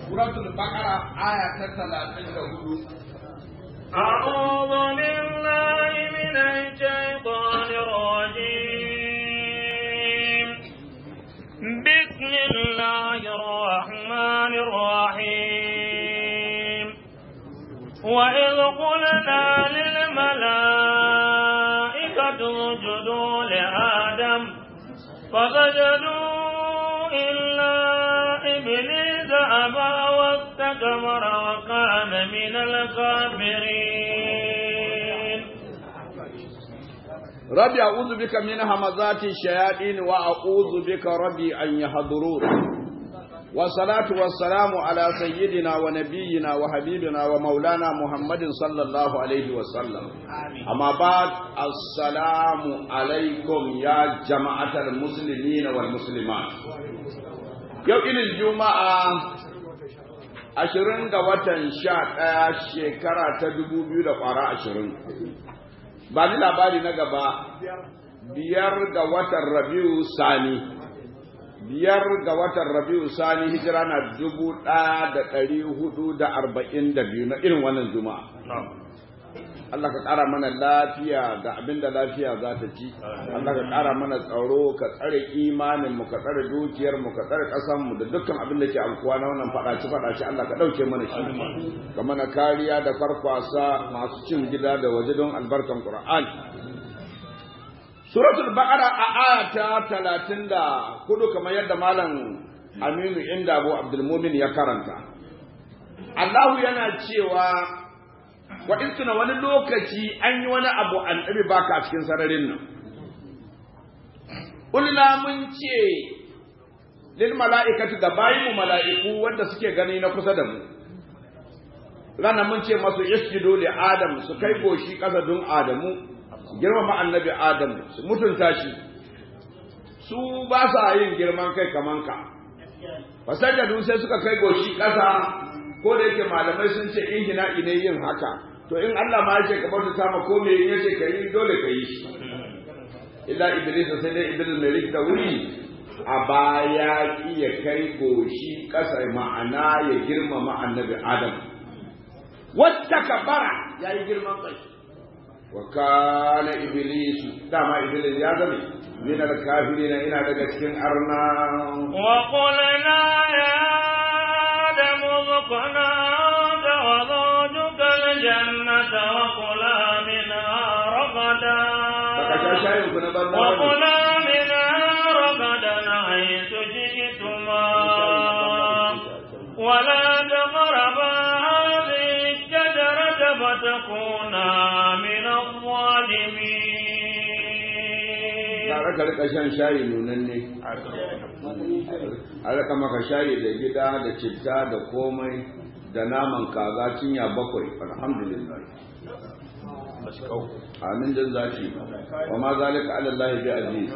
suratul baqara aya ta 34 أعوذ بالله من الشيطان الرجيم بسم الله الرحمن الرحيم وإذ قلنا للملائكة اسجدوا لآدم فسجدوا إلا إبليس أبى واستكبر وكان من الكافرين ربي أعوذ بك من همزات الشياطين وأعوذ بك ربي أن يحضرون والصلاة والسلام على سيدنا ونبينا وحبيبنا ومولانا محمد صلى الله عليه وسلم أما بعد السلام عليكم يا جماعة المسلمين والمسلمات يوم الجمعة ashirin ga watan sha ɗaya shekara ta dubu biyu da ƙwara ashirin ba ni labari na gaba biyar ga watan rabiu sani biyar ga watan rabiu sani hijira na dubu ɗaya da ɗari hudu da arba'in da biyu na irin wannan juma'a Allah ka ƙara mana lafiya ga abin da lafiya za ta ci Allah ka ƙara mana tsaro ka tsare imanin mu ka tsare dukiyar mu ka tsare ƙasar mu da dukkan abin da ke amkuwa na wannan faɗaci faɗaci Allah ka ɗauke mana shi ka mana kariya da farfasa masu cin gida da waje don albarkan Qur'an Suratul Baqara a aya ta 34 kamar yadda malam Aminu Inda Abu Abdul Mumin ya karanta Allahu yana cewa wa tuna wani lokaci an yi wani abu an ɗabi baka a cikin sararin nan. Ulna mun ce lil mala'ikatu da bayi mu mala'iku wanda suke gani na kusa da mu. Rana mun ce masu isjudu li Adam su kai goshi ƙasa don Adamu, su girmama annabi Adam, su mutunta shi. Su ba sa yin girman kai kaman ka. Fasajadu sai suka kai goshi ƙasa ko da yake malamai sun ce in hina ne yin haka to in Allah ma yake ka bauta sama ko me yace ka yi dole ka yi shi illa iblis sai dai iblis mai rikta wuri a baya ki ya kai goshi kasa ma'ana ya girmama annabi adam wata kabara ya yi girman kai wa kana iblis dama iblis ya zame min al-kafirin ina daga cikin arna wa qulna ya آدم اسكنا أنت وزوجك الجنة وكلا منها رغدا وكلا منها رغدا حيث شئتما ولا تقربا هذه الشجرة فتكونا من الظالمين tare ka rika shan shayi nunan ne a rika maka shayi da gida da citta da komai da naman kaza cinya bakwai alhamdulillah amin dan zaki wa ma zalika ala allah bi aziz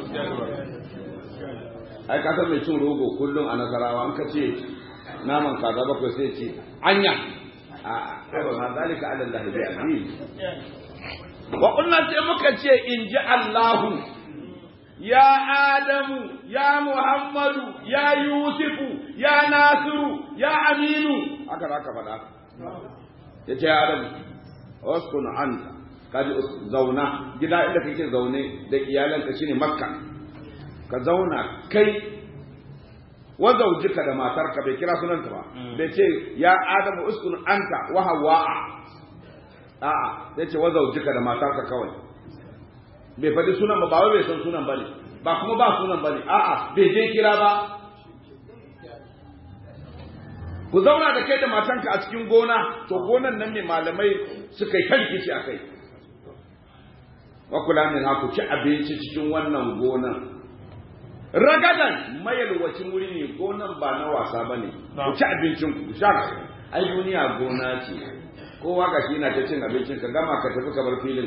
ai ka san mai cin rogo kullum a nasarawa an ka ce naman kaza bakwai sai ce anya a wa ma zalika ala allah bi aziz wa kunna sai muka ce in ji allahu ya Adamu, ya Muhammadu, ya Yusufu, ya Nasiru, ya Aminu, haka za ka faɗa. Ya ce ya Adamu, waskun anta, kaji zauna, gida inda kake zaune da iyalanka shine Makka, ka zauna kai wa zaujika da matarka bai kira sunanta ba, bai ce ya Adamu uskun anta wa hawa'a. A'a, zai ce wa zaujika da matarka kawai. bai faɗi sunan ba ba wai bai san sunan bane ba kuma ba sunan bane a'a bai je kira ba ku zauna da kai da matanka a cikin gona to gonan nan ne malamai suka yi kanki shi a kai wa kula min ku ci abinci cikin wannan gonan ragadan mayalwacin wuri ne gonan ba na wasa bane ku ci abincin ku sha ai duniya gona ce kowa ga shi na ta cin abincin ka gama ka tafi ka bar filin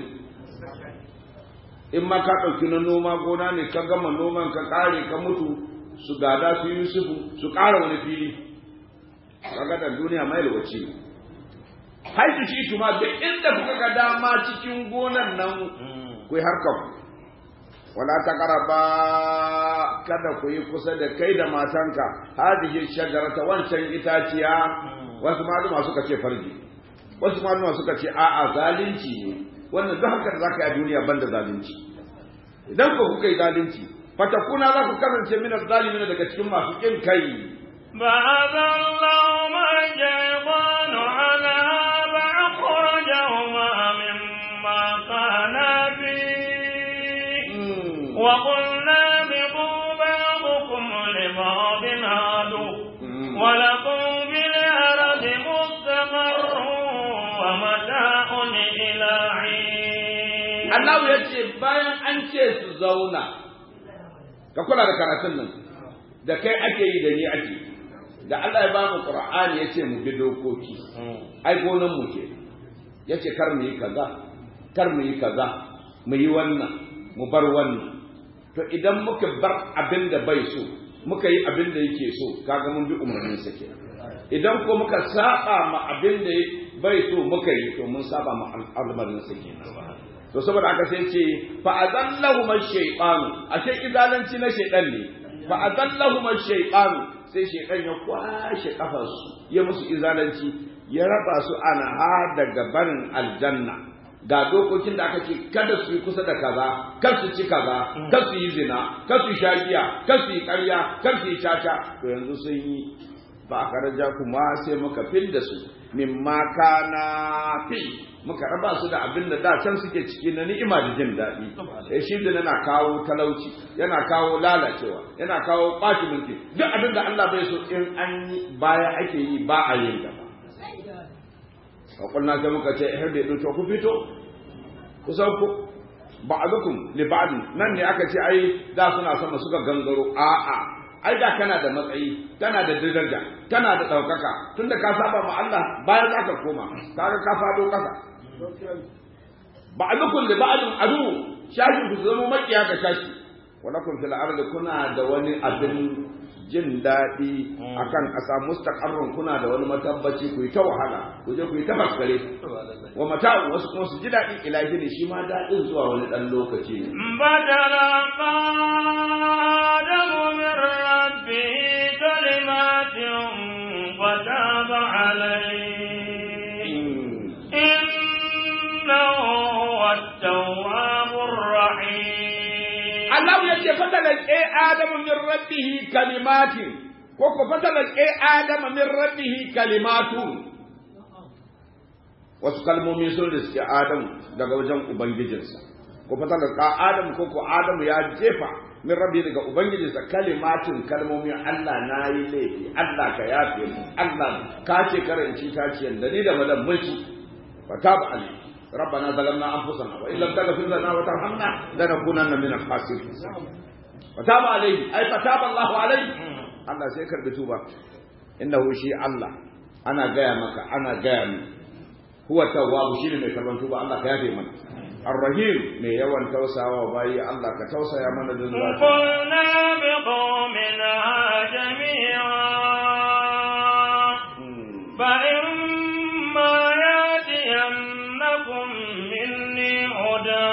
in ma ka ɗauki na noma gona ne ka gama noman ka ƙare ka mutu su gada su yusufu su ƙara wani fili kaga da duniya mai lokaci haitu shi tuma duk inda kuka ga dama cikin gonan nan ku yi harkar wala ta karaba kada ku yi kusa da kai da matanka hadihi shajarata wancan itaciya wasu maluma suka ce farji wasu maluma suka ce a'a zalunci ne wannan duk haka da zaka yi a duniya banda zalunci idan ko kuka yi zalunci fatakuna za ku kasance min zalimin daga cikin masu kin kai بعث الله الشيطان على فأخرجهما مما كانا فيه وقلنا بقوا بعضكم لبعض عدو ولكم في الأرض مستقر ومتاع إلى حين Allah ya ce bayan an ce su zauna ka kula da karatun nan da kai ake yi da ni ake da Allah ya bamu Qur'ani ya ce mu bi dokoki ai gonan mu ke ya ce kar mu yi kaza kar mu yi kaza mu yi wannan mu bar wannan to idan muka bar abin da bai so muka yi abin da yake so kaga mun bi umarnin sa kenan idan ko muka saba ma abin da bai so muka yi to mun saba ma al'amarin sa kenan to saboda haka sai ce fa azallahu man shaytan ashe izalanci na shaytan ne fa azallahu man shaytan sai shaytan ya kwashe kafarsu ya musu izalanci ya raba su anha daga barin aljanna ga dokokin da aka ce kada su yi kusa da kaza kar su ci kaza kar su yi zina kar su sha giya kar su yi ƙarya kar su yi caca to yanzu sun yi ba a karaja kuma sai muka fil da su mimma kana fi muka raba su da abin da da can suke ciki na ni'ima da jin daɗi eh shi da yana kawo talauci yana kawo lalacewa yana kawo ɓaci mulki duk abin da Allah bai so in an yi baya ake yi ba a yin gaba Wakulna sai muka ce ihar da to ku fito ku sauko ba'dukum li ba'd nan ne aka ce ai da suna sama suka gangaro a'a ai da kana da matsayi kana da daraja kana da ɗaukaka tunda ka saba ma Allah bayan za ka koma kaga ka fado ƙasa ba'dukum li ba'din adu shashi ku zama makiya ga shashi walakum fil ardi kuna da wani abin jin daɗi akan ƙasa mustaqarrun kuna da wani matabbaci ku yi ta wahala ku je ku yi ta faskare wa mata'u wasu kuma su ji daɗi ilahi ne shi ma daɗin zuwa wani ɗan lokaci ne بدل آدم من ربه كلمات Allah ya ce fatalan وتاب عليه e Adamu min rabbihi kalimatin ko ko fatalan e Adamu min rabbihi kalimatun wasu kalmomi sun riske Adamu daga wajen ubangijinsa ko fatalan ka Adamu ko ko Adamu ya jefa min rabbi daga ubangijinsa kalimatin kalmomi Allah na yi laifi Allah ka yafe mu Allah ka ce karanci ta ce da ni da madan mulki fataba alayhi ربنا ظلمنا انفسنا وان لم تغفر لنا وترحمنا لنكونن من الخاسرين فتاب عليه اي فتاب الله عليه Allah sai karbi tuba innahu shi Allah ana gaya maka ana gaya min huwa tawwabu shi ne mai karban tuba Allah ka yafe mana الرحيم mai yawan tausawa bayi Allah ka tausaya mana da zuwa قلنا بقومنا جميعا فإما يأتينكم مني هدى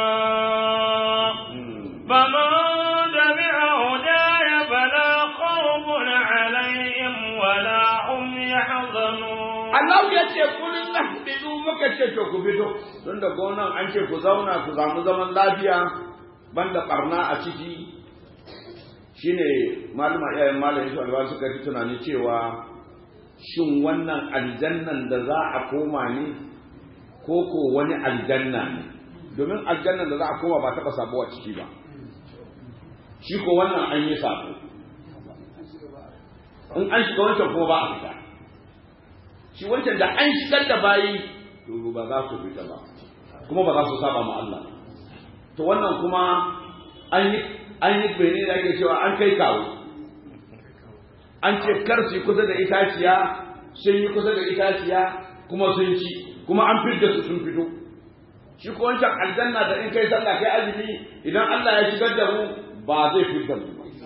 فمن تبع هداي فلا خوف عليهم ولا هم يحزنون Allah ya ce kullum nahbidu muka ce to ku fito tun da gonan an ce ku zauna ku samu zaman lafiya banda barna a ciki shine malama iyayen malam Yusuf Alwa suka ji tunani cewa shin wannan aljannan da za a koma ne ko ko wani aljanna ne domin aljannan da za a koma ba taɓa sabo a ciki ba shi ko wannan an yi sabo in an shiga wancan kuma ba a fita shi wancan da an shigar da bayi to ba za su fita ba kuma ba za su saba ma Allah to wannan kuma an yi an yi bene da ake cewa an kai kawo an ce kar su yi kusa da itaciya sun yi kusa da itaciya kuma sun ci kuma an fidda su sun fito shi ko wancan aljanna da in kai sallah kai azumi idan Allah ya shigar da mu ba zai fidda mu ba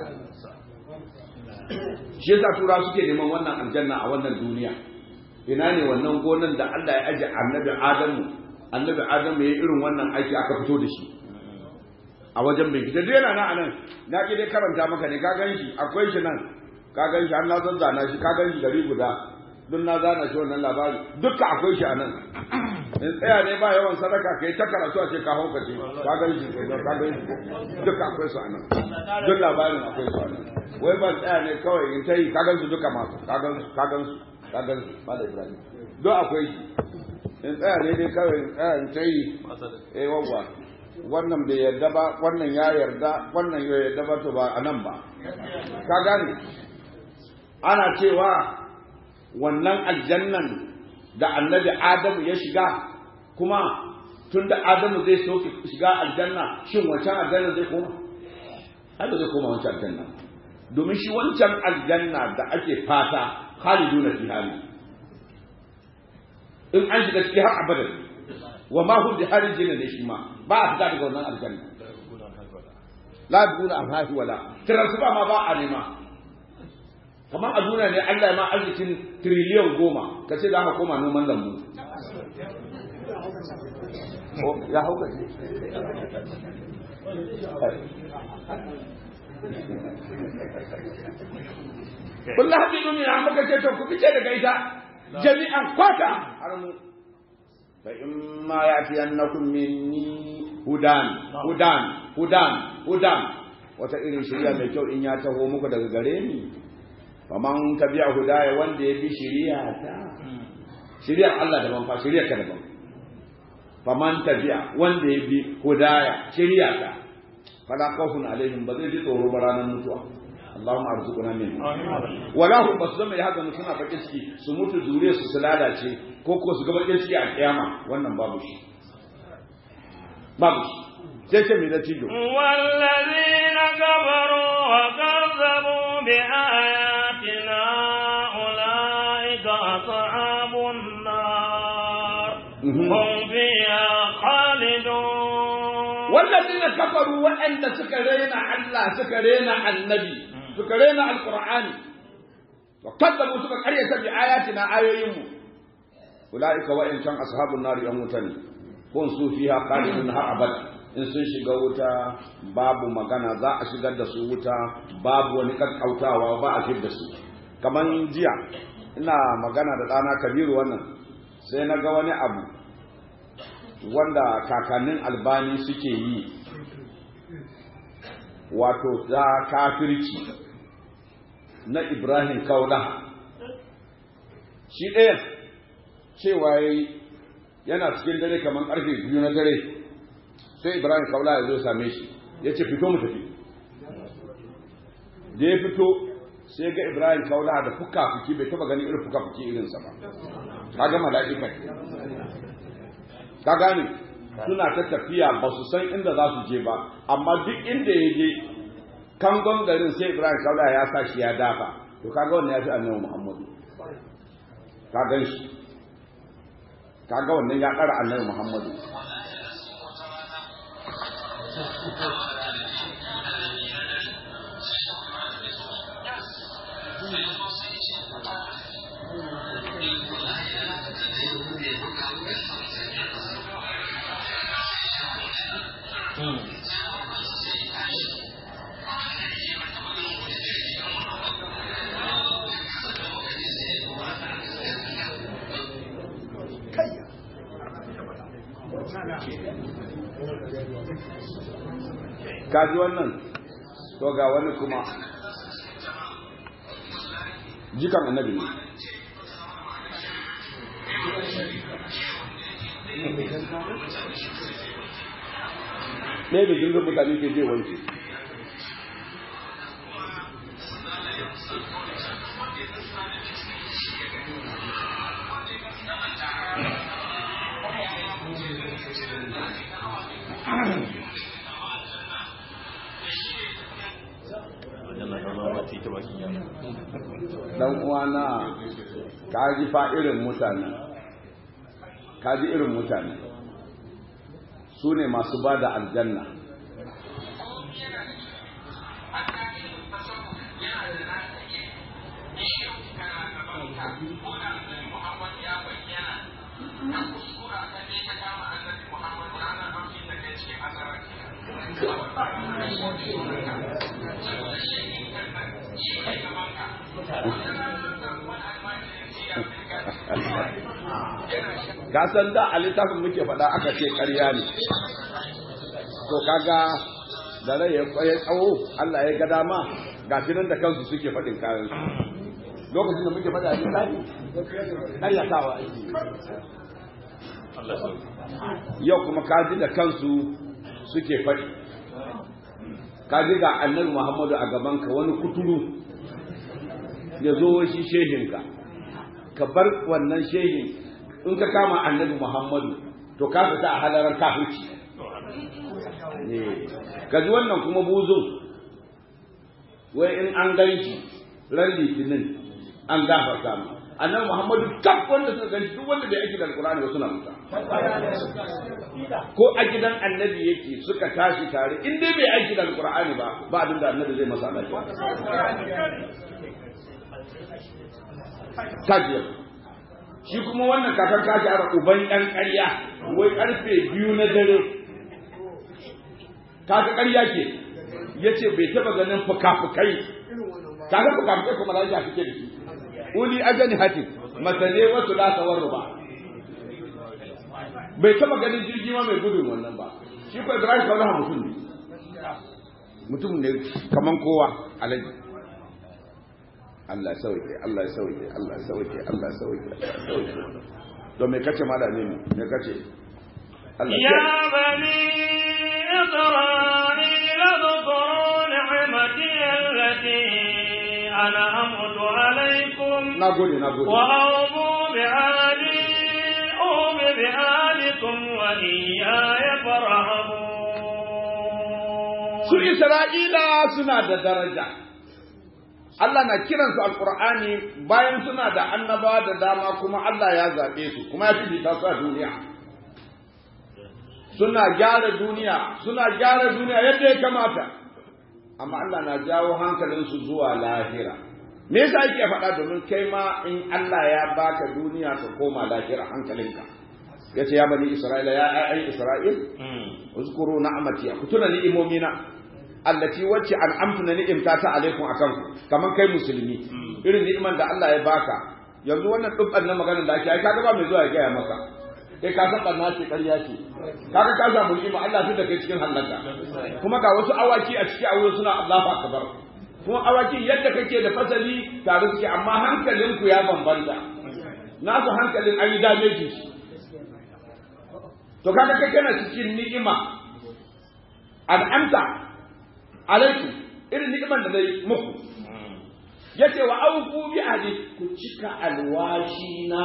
shi yasa tura suke neman wannan aljanna a wannan duniya ina ne wannan gonan da Allah ya aje annabi Adamu annabi Adamu ya irin wannan aiki aka fito da shi a wajen bincike dai yana nan a nan na ki dai karanta maka ne ka gan shi akwai shi nan ka gan shi har na zazzana shi ka gan shi gari guda duk na zana shi wannan labari dukka akwai shi a nan in tsaya ne ba yawan sadaka kai ta karatu a ce ka haukace ka gan shi ka gan shi dukka akwai su a nan duk labarin akwai su a nan wai ban tsaya ne kawai in ta yi ka gan su duka masu ka gan su ka gan su ka gan su ba da ibrahim duk akwai shi in tsaya ne dai kawai in tsaya in ta yi eh wawwa wannan bai yarda ba wannan ya yarda wannan ya yarda ba to ba a nan ba ka gane ana cewa wannan aljannan da annabi adamu ya shiga kuma tun da adamu zai so shiga aljanna shin wancan aljanna zai koma ai ba zai koma wancan aljanna domin shi wancan aljanna da ake fata khaliduna fiha ne in an shiga ciki har abadan wa ma hum biharijin ne shi ma ba a fita daga wannan aljanna la duna amhahi wala transfer ma ba a nema kamar a duniya ne Allah ya ma arzikin triliyan goma ka ce za ka koma noman lambu ya hauka ce Kullum haɗi duniya an maka ce to ku fice daga ita jami'an kwata har mu fa in ma ya fi annakum minni hudan hudan hudan hudan wata irin shirya mai kyau in ya taho muku daga gare ni faman tabi'a hudaya wanda ya bi shari'a ta shari'ar Allah daban fa shari'ar ka daban faman tabi'a wanda ya bi hudaya shari'a ta fala khawfun alaihim ba zai ji tsoro ba ranar mutuwa Allahumma arzuqna min wala hum basu zama ya haka suna bakin ciki su mutu zuriya su lalace ko ko su ga bakin ciki a kiyama wannan babu shi babu shi sai ce mai natijo والذين كفروا وكذبوا بآياتنا أولئك أصحاب النار هم فيها خالدون والذين كفروا وأن سكرين الله سكرين النبي سكرين القرآن وكذبوا سكر قرية بآياتنا آيوهم أولئك وإن كان أصحاب النار يموتون kun su fiha khalidun har abada in sun shiga wuta babu magana za a shigar da su wuta babu wani kakkautawa ba a shigar da su kamar jiya ina magana da ɗana kabiru wannan sai na ga wani abu wanda kakannin albani suke yi wato za kafirci na ibrahim kaula shi ɗaya cewa yana cikin dare kamar ƙarfe biyu na dare sai ibrahim kaula ya zo same shi ya ce fito mu tafi da ya fito sai ga ibrahim kaula da fuka-fuki bai taba ganin irin fuka-fuki irinsa ba ka ga mala'ika ka gane suna ta tafiya ba su san inda za su je ba amma duk inda ya je kangon garin sai ibrahim kaula ya sa shi ya dafa to kaga wannan ya fi annabi muhammadu ka gan shi kaga wannan ya ƙara annabi muhammadu kaji wannan to ga wani kuma jikan annabi ne ɗaya da jirgin mutane ke je wanke dan uwana ka ji fa irin mutane ka ji irin mutane su ne masu ba da aljanna ga san da a littafin muke faɗa aka ce ƙarya ne to kaga da rai ya kwaye tsawo Allah ya ga dama ga nan da kansu suke faɗin kayan su lokacin da muke faɗa a littafi ƙaryatawa ake yau kuma kaji da kansu suke faɗi kaji ga annabi Muhammadu a gabanka wani kuturu ya zo shi shehinka ka bar wannan shehin in ka kama annabi Muhammadu to ka fita a halarar kafirci ka ji wannan kuma buzun wai in an ganci ran litinin an gafarta mu annabi Muhammadu kaf wanda suka ganci duk wanda bai aiki da alkurani ba suna mutu ko a gidan annabi yake suka tashi tare in dai bai aiki da alkurani ba ba abin da annabi zai masa lafiya tajiyar shi kuma wannan kakan kashi a uban ɗan ƙarya wai ƙarfe biyu na dare kaka ƙarya ke ya ce bai taɓa ganin fuka-fukai kaka fuka-fukai kuma lafiya suke da shi uli ajani hatin masane wasu lasawar ba bai taɓa ganin jirgi ma mai gudun wannan ba shi ko ibrahim kaulaha mutum ne mutum ne kaman kowa alaji Allah sauke Allah sauke Allah sauke Allah sauke to me kace malami ne me kace Allah ya bani isra'ila dhkuru ni'mati allati an'amtu alaykum nagode nagode wa awfu bi ahdi awfu bi ahdikum wa iyaya farhabun su isra'ila suna da daraja Allah na kiransu alkur'ani bayan suna da annaba da dama kuma Allah ya zaɓe su kuma ya fifita su a duniya suna gyara duniya suna gyara duniya yadda ya kamata amma Allah na jawo hankalinsu zuwa lahira me yasa yake faɗa domin kai ma in Allah ya baka duniya ka koma lahira hankalinka yace ya bani isra'ila ya ayi isra'il uzkuru na'mati ku tuna ni'imomina allati wacce an amtuna ni'imta ta alaikum akan ku kaman kai musulmi irin ni'iman da Allah ya baka yanzu wannan dubban na maganar da ake ai kaga ba mai zuwa ya gaya maka kai ka san barna ce ƙarya ce kaga ka samu ni'ima Allah fi da kai cikin halaka kuma ga wasu awaki a cikin aure suna Allahu akbar kuma awaki yadda kake da fasali tare suke amma hankalinku ya bambanta nasu hankalin an yi dameji shi to kaga kai kana cikin ni'ima al'amta alaiku irin ni'iman da zai muku yace wa auku bi ahdi ku cika alwashi na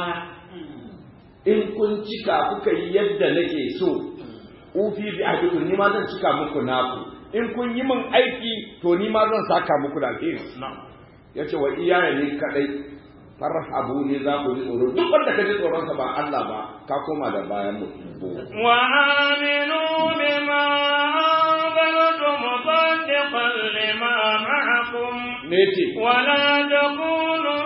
in kun cika kuka yi yadda nake so ufi bi ahdi kun ni ma zan cika muku naku in kun yi min aiki to ni ma zan saka muku da alheri yace wa iyaya ne kadai farhabu ne za ku ji tsoro duk wanda ka ji tsoronsa ba Allah ba ka koma da bayan mu wa aminu bima anzaltu musaddiqan lima ma'akum mece wa la takunu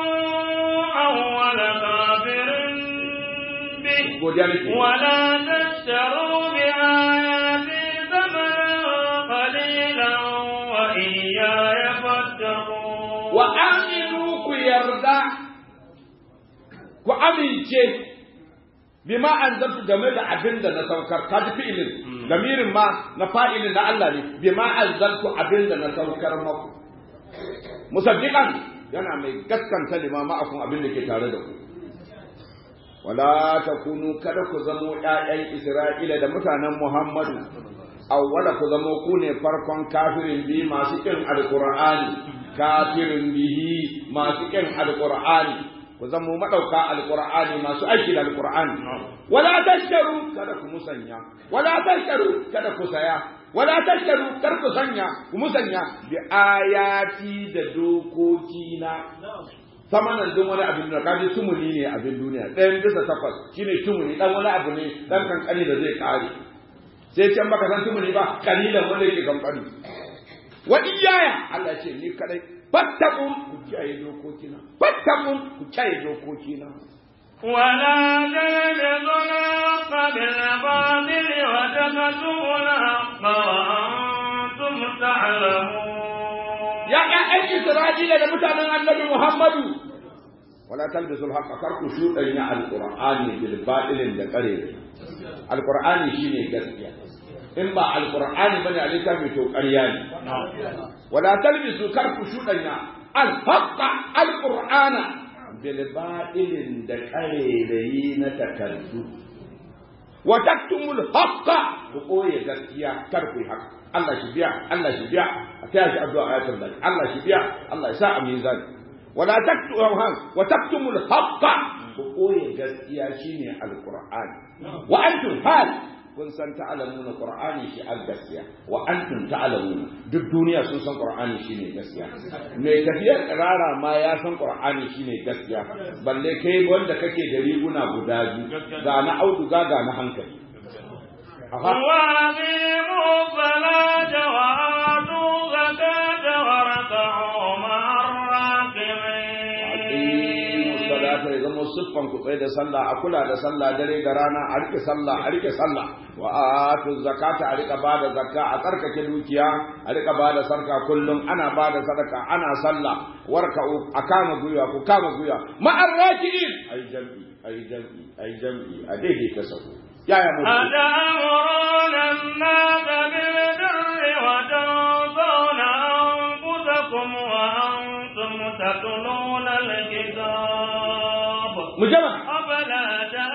awwal kafirin bi godiya nake wa la tashtaru bi ayati thamanan qalilan wa iyaya fattaqun wa aminu ku yarda ku amince bima anzaltu game da abin da na saukar ka ji fi'ilin lamirin ma na fa'ilin na Allah ne bima anzaltu abin da na saukar maku musaddiqan yana mai gaskanta lima ma'akum abin da ke tare da ku wala takunu kada ku zamo ƴaƴan Isra'ila da mutanen Muhammadu awwala ku zamo ku ne farkon kafirin bi masu kin alqur'ani kafirin bihi masu kin alqur'ani ku zamo madauka alqur'ani masu aiki da alqur'ani wala tashtaru kada ku musanya wala tashtaru kada ku saya wala tashtaru kar ku sanya ku musanya bi ayati da dokoki na samanan don wani abin da kaji tumuni ne abin duniya ɗayan bisa takwas shine tumuni dan wani abu ne dan kankani da zai kare sai can baka san tumuni ba kalilan wanda yake kankani wa iyaya Allah ya ce ni kadai fattaqun ku kiyaye dokokina fattaqun ku kiyaye dokokina ولا تلبسوا الحق بالباطل وتكتموا الحق تعلمون ya ƴaƴan Isra'ila da mutanen annabi Muhammadu wala talbisul haqqa kar ku shudanya alqur'ani bil batilin da kare alqur'ani shine gaskiya in ba alqur'ani bane a littafi to ƙarya ne wala talbisu kar ku shudanya al haqqa alqur'ana bil batilin da kare na takardu wa taktumul haqqa ku koye gaskiya kar ku yi haka Allah shi biya Allah shi biya a taya shi addu'a ayatul lahi Allah shi biya Allah ya sa a mizan wala taktu han wa taktumul haqqa ku koye gaskiya shine alqur'ani wa antum hal kun san ta'lamuna qur'ani shi al gaskiya wa antum ta'lamuna duk duniya sun san qur'ani shine gaskiya mai tafiyar kirara ma ya san qur'ani shine gaskiya balle kai wanda kake da riguna guda biyu ga na auduga ga na hankali وأقيموا الصلاة وآتوا الزكاة واركعوا مع الراكعين salata ya zama siffan ku tsaye da sallah a kula da sallah dare da rana a rike sallah a rike sallah wa atu zakata a rika bada zakka a tsarkake dukiya a rika bada sarka kullum ana bada sadaka ana sallah warka a kama guya ku kama guya ma'ar raki'in ai jam'i ai jam'i ai jam'i a daidaita sahu yaya mu أتأمرون الناس بالبر وتنسون أنفسكم وأنتم تتلون الكتاب mu jama أفلا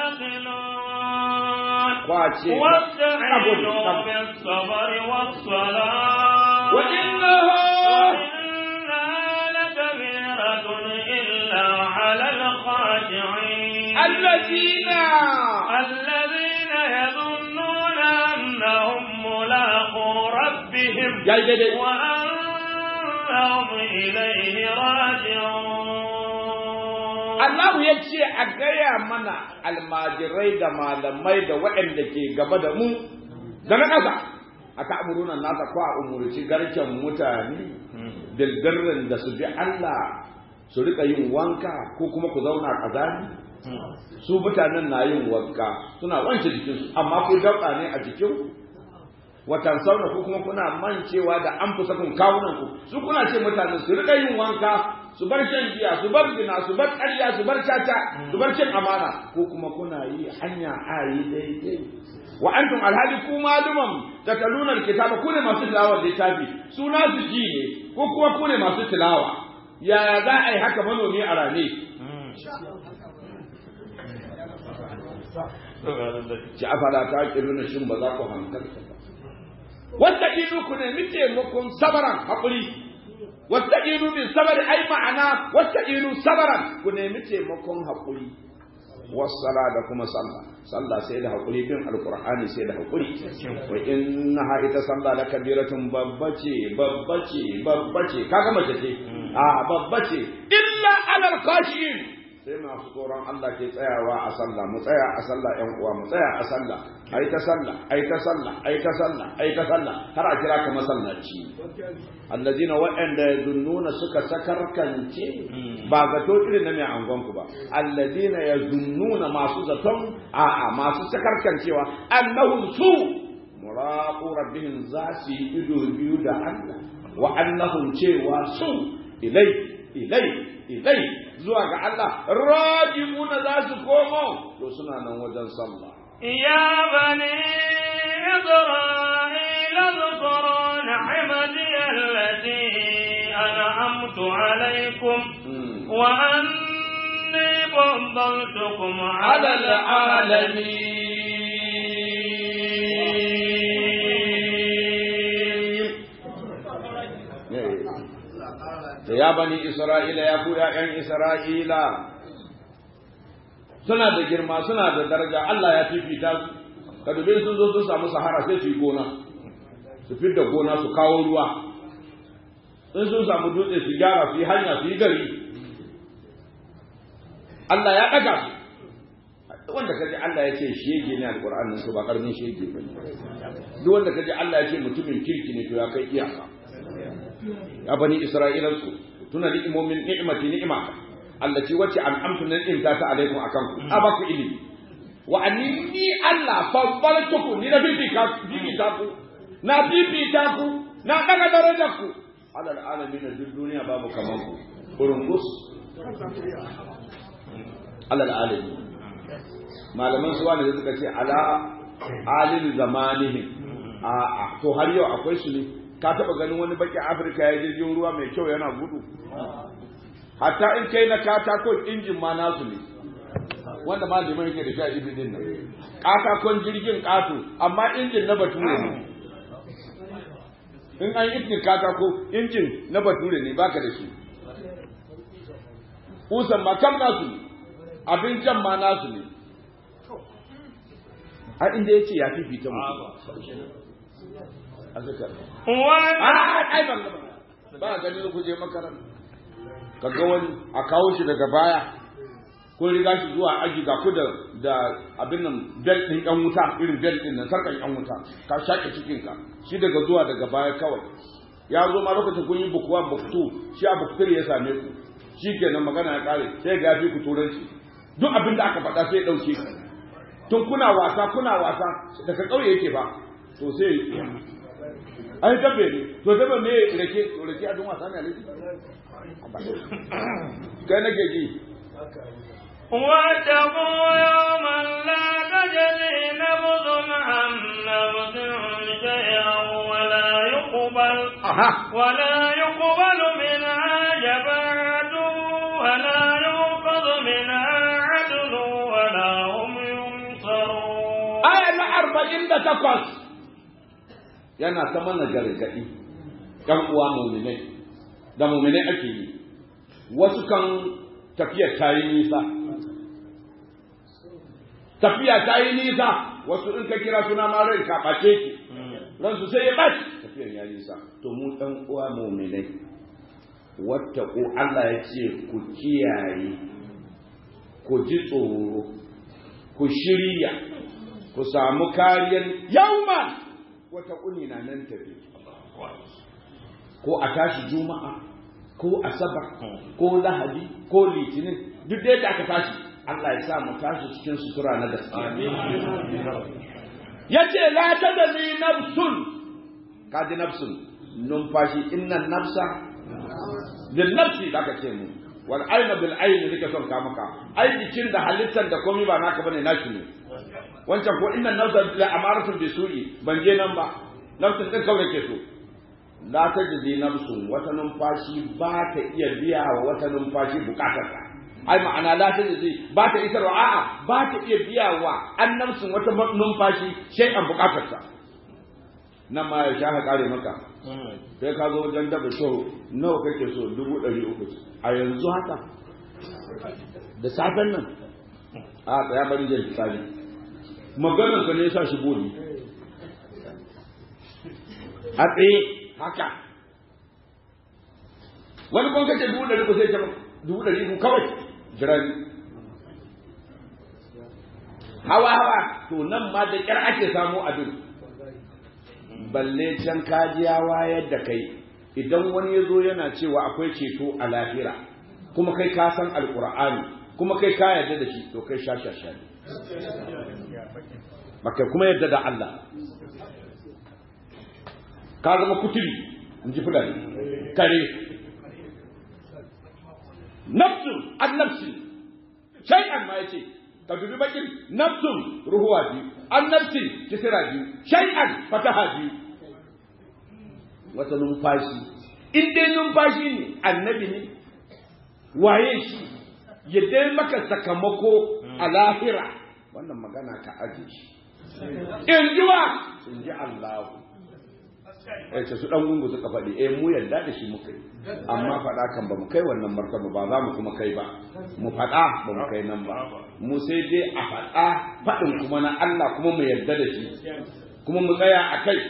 تعقلون kwace واستعينوا بالصبر والصلاة وإنها وإنها لكبيرة إلا على الخاشعين الذين الذين يظنون أنهم ملاقو ربهم ya yi daidai وأنهم إليه راجعون Allah ya ce a gaya mana almajirai da malamai da waɗanda ke gaba da mu da na ƙasa a ta'amuruna nasa ko a umurci garken mutane bilbirrin da su bi Allah su rika yin wanka ko kuma ku zauna kazani su mutanen na yin wanka suna wance jikinsu amma ku dabba ne a jikin watan sauna ko kuma kuna mancewa da an fusa kun kawunan ku su kuna ce mutane su rika yin wanka su bar shan giya su bar zina su bar ƙarya su bar caca su bar cin amana ko kuma kuna yi hanya ayi daidai wa antum alhali ku maluman tataluna alkitaba ku ne masu tilawa littafi su na su ji ne ko kuma ku ne masu tilawa yaya za a yi haka manomi a rane ci afala ta kiruna shin ba za ku hankalta ba wata ilu ku nemi taimakon sabaran haƙuri wata ilu bin sabari ai ma'ana wata ilu sabaran ku nemi taimakon haƙuri wassala da kuma sallah sallah sai da haƙuri bin alƙur'ani sai da haƙuri wa innaha ita sallah da kabiratun babbace babbace babbace kaga mace ce a babbace illa alal khashin sai masu tsoron Allah ke tsayawa a sallah mu tsaya a sallah ƴan uwa mu tsaya a sallah ai ta sallah ai ta sallah ai ta sallah ai ta sallah har a kira ka masallaci allazina wa'anda yazunnuna suka sakarkance ba zato irin na mai angon ku ba allazina yazunnuna masu zaton a'a masu sakarkancewa annahum su muraqu rabbihim za su yi ido biyu da Allah wa annahum cewa su ilai ilai ilai zuwa ga Allah rajimuna za su komo to suna nan wajen sallah يا بني إسرائيل اذكروا نعمتي التي أنعمت عليكم وأني فضلتكم على العالمين da ya bani Isra'ila ya ku ‘ya'yan Isra'ila suna da girma suna da daraja Allah ya fifita su, ka dubi sun zo sun samu sahara sai su yi gona, su da gona su kawo ruwa, in sun samu dutse su gyara su yi hanya su yi gari. Allah ya ɗaga su, wanda kaji Allah ya ce shege ne alƙur'anin su ba ƙarfin shege ba ne. Duk wanda kaji Allah ya ce mutumin kirki ne to ya kai iyaka. ya bani isra'ilansu tuna ni'imomin ni'imati ni'ima allati wacce an'amtu na ni'imta ta alaikum akan ku a baku ilimi wa anni Allah fadbaltukum ni na bibita bibita ku na bibita ku na daga darajar ku alal alamin duk duniya babu kaman ku kurungus alal alamin malaman su wanda suka ce ala alil zamanihim a a to har yau akwai su ne ka taba ganin wani baki afirka ya jirgin ruwa mai kyau yana gudu hatta in kai na katakon injin ma nasu ne wanda ma liman yake da sha ibi din nan katakon jirgin kato amma injin na bature ne in an yi katako injin na bature ne baka da shi usan ma kam nasu ne abin jan ma nasu ne a inda ya ce ya fifita mutum a zaka ai ban ba gani ku je makaranta ka ga wani a kawo shi daga baya ko riga shi zuwa aji ga ku da da abin nan belt din yan wuta irin belt din nan sarkan yan wuta ka shake cikin ka shi daga zuwa daga baya kawai ya zo ma lokacin kun yi bukuwa buktu shi a buktur ya same ku shi kenan magana ya kare sai ga fi ku turanci duk abin da aka faɗa sai ya ɗauke tun kuna wasa kuna wasa daga ƙauye yake ba to sai ai dabbe ne to dabbe me rake to rake a dun wasa ne alaji kai nake ji واتقوا يوما لا تجزي نفس عن نفس شيئا ولا يقبل ولا يقبل منها شفاعة ولا يؤخذ منها عدل ولا هم ينصرون aya na arba'in da takwas yana ta mana gargaɗi ɗan uwa muminai da muminai ake yi wasu kan tafiyar ta yi nisa tafiya ta yi nisa wasu in ka kira suna ma rai ka ɓace ki ransu sai ya ɓaci tafiyar ya nisa to mu ɗan uwa muminai wata ko Allah ya ce ku kiyaye ku ji tsoro ku shirya ku samu kariyar yauman wata kuni na nan tafi ko a tashi juma'a ko asabar ko lahadi ko litinin duk da yadda aka tashi Allah ya sa mu tashi cikin sutura na gaskiya yace la tadri nafsun kaji nafsun numfashi innan nafsa bil nafsi zaka ce mu wal ayna bil ayni nake son ka maka ai jikin da halittar da komai ba naka bane nashi ne wancan ko innan nafsa la amaratun bi su'i ban je nan ba nafsin din kawai ke so la tajzi nafsun wata numfashi ba ta iya biya wa wata numfashi bukatarsa ai ma'ana la tajzi ba ta isarwa a'a ba ta iya biya wa an nafsin wata numfashi shay'an bukatarsa nan ma ya sha kare maka sai ka zo wajen daba so nawa kake so dubu ɗari uku a yanzu haka da safen nan a tsaya bari zai tsari maganar ka ne sa shi boli a tsaye haka wani kuma kace dubu ɗari uku sai ta dubu ɗari uku kawai jirani hawa hawa to nan ma da ƙyar ake samu abin balle can kajiya wayar da kai idan wani ya zo yana cewa akwai ceto a lahira kuma kai ka san alkur'ani kuma kai ka yarda da shi to kai sha sha sha ne baka kuma yarda da Allah ka zama kuturi in ji fulani kare nafsun an nafsi shay'an ma yace ka dubi bakin nafsun ruhuwa biyu an nafsi kisira biyu shay'an fataha biyu wata numfashi in dai numfashi ne annabi ne waye shi ya dai maka sakamako a lahira wannan magana ka aje shi in ji wa in ji Allahu eh su dan gungu suka faɗi eh mu yarda da shi muka yi amma faɗa kan ba mu kai wannan martaba ba za mu kuma kai ba mu faɗa ba mu kai nan ba mu sai dai a faɗa faɗin kuma na Allah kuma mu yarda da shi kuma mu tsaya a kai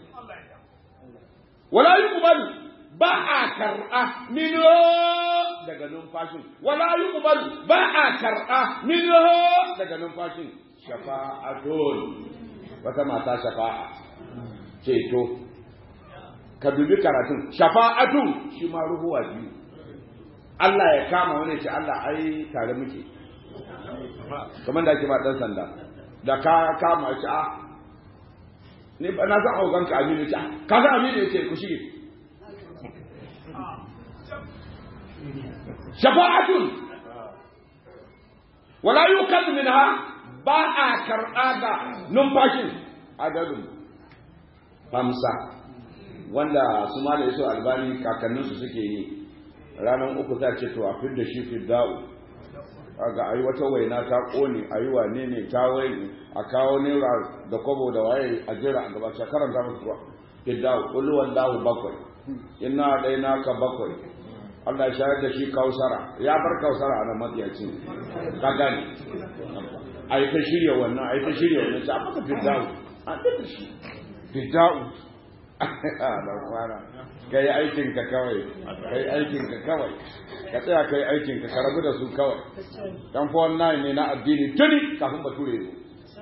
wala yuqbalu ba a karɓa mino daga numfashin wala yuqbalu ba a karɓa mino daga numfashin shafa'atun wata mata shafa'a ceto ka dubi karatun shafa'atun shi ma ruhuwa biyu Allah ya kama wani ce Allah ai tare muke kamar da ake ba dan sanda da ka kama shi a ni ba na san haukan ka aminu ce ka san aminu ya ce ku shige shafa'atun wala yukan minha ba a karɓa ga numfashin adadin hamsa wanda su ma da yaso albani kakanninsu suke yi ranar uku za ce to a fidda shi fidda'u ga ayi wata waina ta kone ayi wane ne ta waye a kawo naira da kwabo da waye a jira a gaba ta karanta musu kuwa fidda'u kullu wallahu bakwai inna dai naka bakwai Allah ya shayar da shi kausara ya bar kausara a nan matsiyaci ka gane a yi ta shirya wannan a yi ta shirya wannan ta maka fidda'u a fidda shi fidda'u a da kwana ka yi aikinka kawai ka yi aikinka kawai ka tsaya ka yi aikinka ka rabu da su kawai dan fa wannan ne na addini tuni kafin bature ne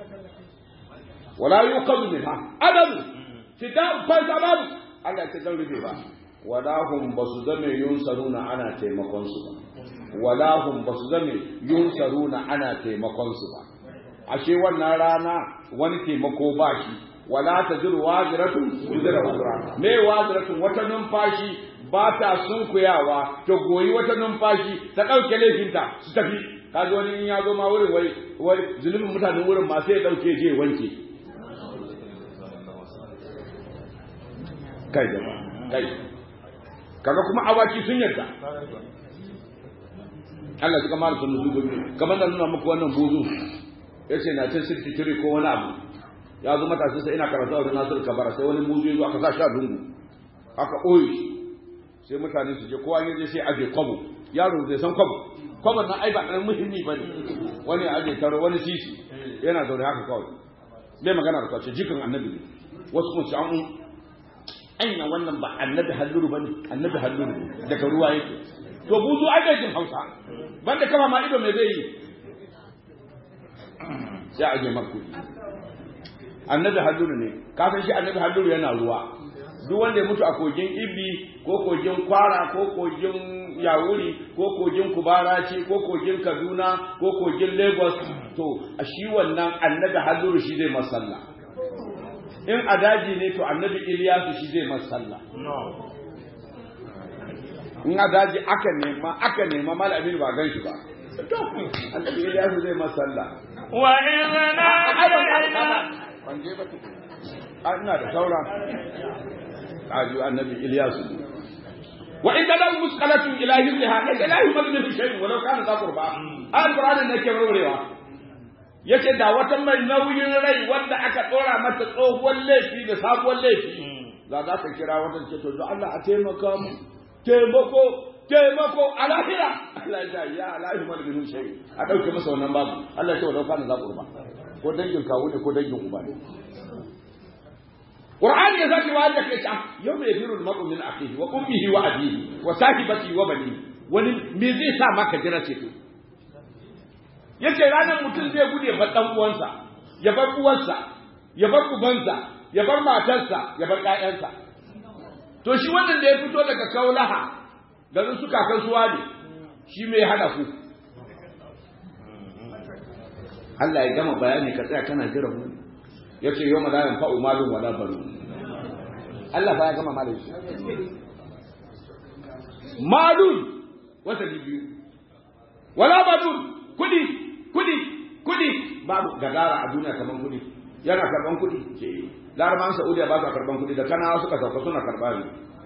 wala yuqadu minha adam fida fa sababu Allah ta dan rufe ba wala hum basu zame yunsaruna ana taimakon su ba wala hum basu zame yunsaruna ana taimakon su ba ashe wannan rana wani taimako ba shi wala ta jiru waziratun wizira wazira me waziratun wata numfashi ba ta sunkuyawa ta goyi wata numfashi ta ɗauke laifinta su tafi kaji wani in ya zo ma wurin wai wai zunubin mutanen wurin ma sai ya ɗauke je wanke kai jama kai kaga kuma awaki sun yarda Allah suka mara sun nuzu kamar da nuna muku wannan buzu yace na cin 63 ko wani abu ya zo matashi sai ina karatu a Nasir Kabara sai wani muzu ya zo aka sa sha dungu aka oyi sai mutane su je kowa ya je sai aje kwabo yaro zai san kwabo kwabon nan ai ba ɗan muhimmi ba ne wani aje taro wani sisi yana zaune haka kawai bai magana da kwace jikin annabi ne wasu kun ci an anya wannan ba annabi halluru ba ne annabi halluru ne daga ruwa yake to buzu ai bai jin hausa banda kama ma ido mai zai yi sai aje markudi annabi halluru ne ka san shi annabi halluru yana ruwa duk wanda ya mutu a kogin ibi ko kogin kwara ko kogin yawuri ko kogin kubaraci ko kogin kaduna ko kogin lagos to a shi wannan annabi halluru shi zai masalla in a daji ne to annabi iliyasu shi zai masalla in a daji aka nema aka nema mal amin ba gan shi ba to annabi iliyasu zai masalla wa idna ban je ba ina da saura قالوا النبي إلياس وإن له مسألة إلى هزها ليس لا يمد منه شيء ولو كان ذا قربى القرآن إنك يوريوا yace da wata mai nauyin rai wanda aka tsora mata tsohuwar laifi da sabuwar laifi za za ta kira wata ce to da Allah a taimaka mu taimako taimako a lahira Allah ya ya lahi mal bin shay a dauke masa wannan babu Allah ya ce wa kana za qurba ko dangin kawo ne ko dangin uba ne Qur'ani ya zaki wa da kai ta yau mai firu da mabu min akhihi wa ummihi wa abihi wa sahibati wa bani wani me zai sa maka jira ce to yace ranar mutum zai gude ba dan uwansa ya bar uwarsa ya bar ubansa ya bar matarsa ya bar ƴaƴansa to shi wannan da ya fito daga kaulaha garin su kakan suwa ne shi mai hada ku Allah ya gama bayani ka tsaya kana jira mu yace yau la yanfa'u malun wala banun Allah fa ya gama malun shi malun wata biyu wala banun kudi kudi kudi babu gagara a duniya kaman kudi yana karban kudi ke laraban saudiya ba su karban kudi da kana suka sauka suna karba ne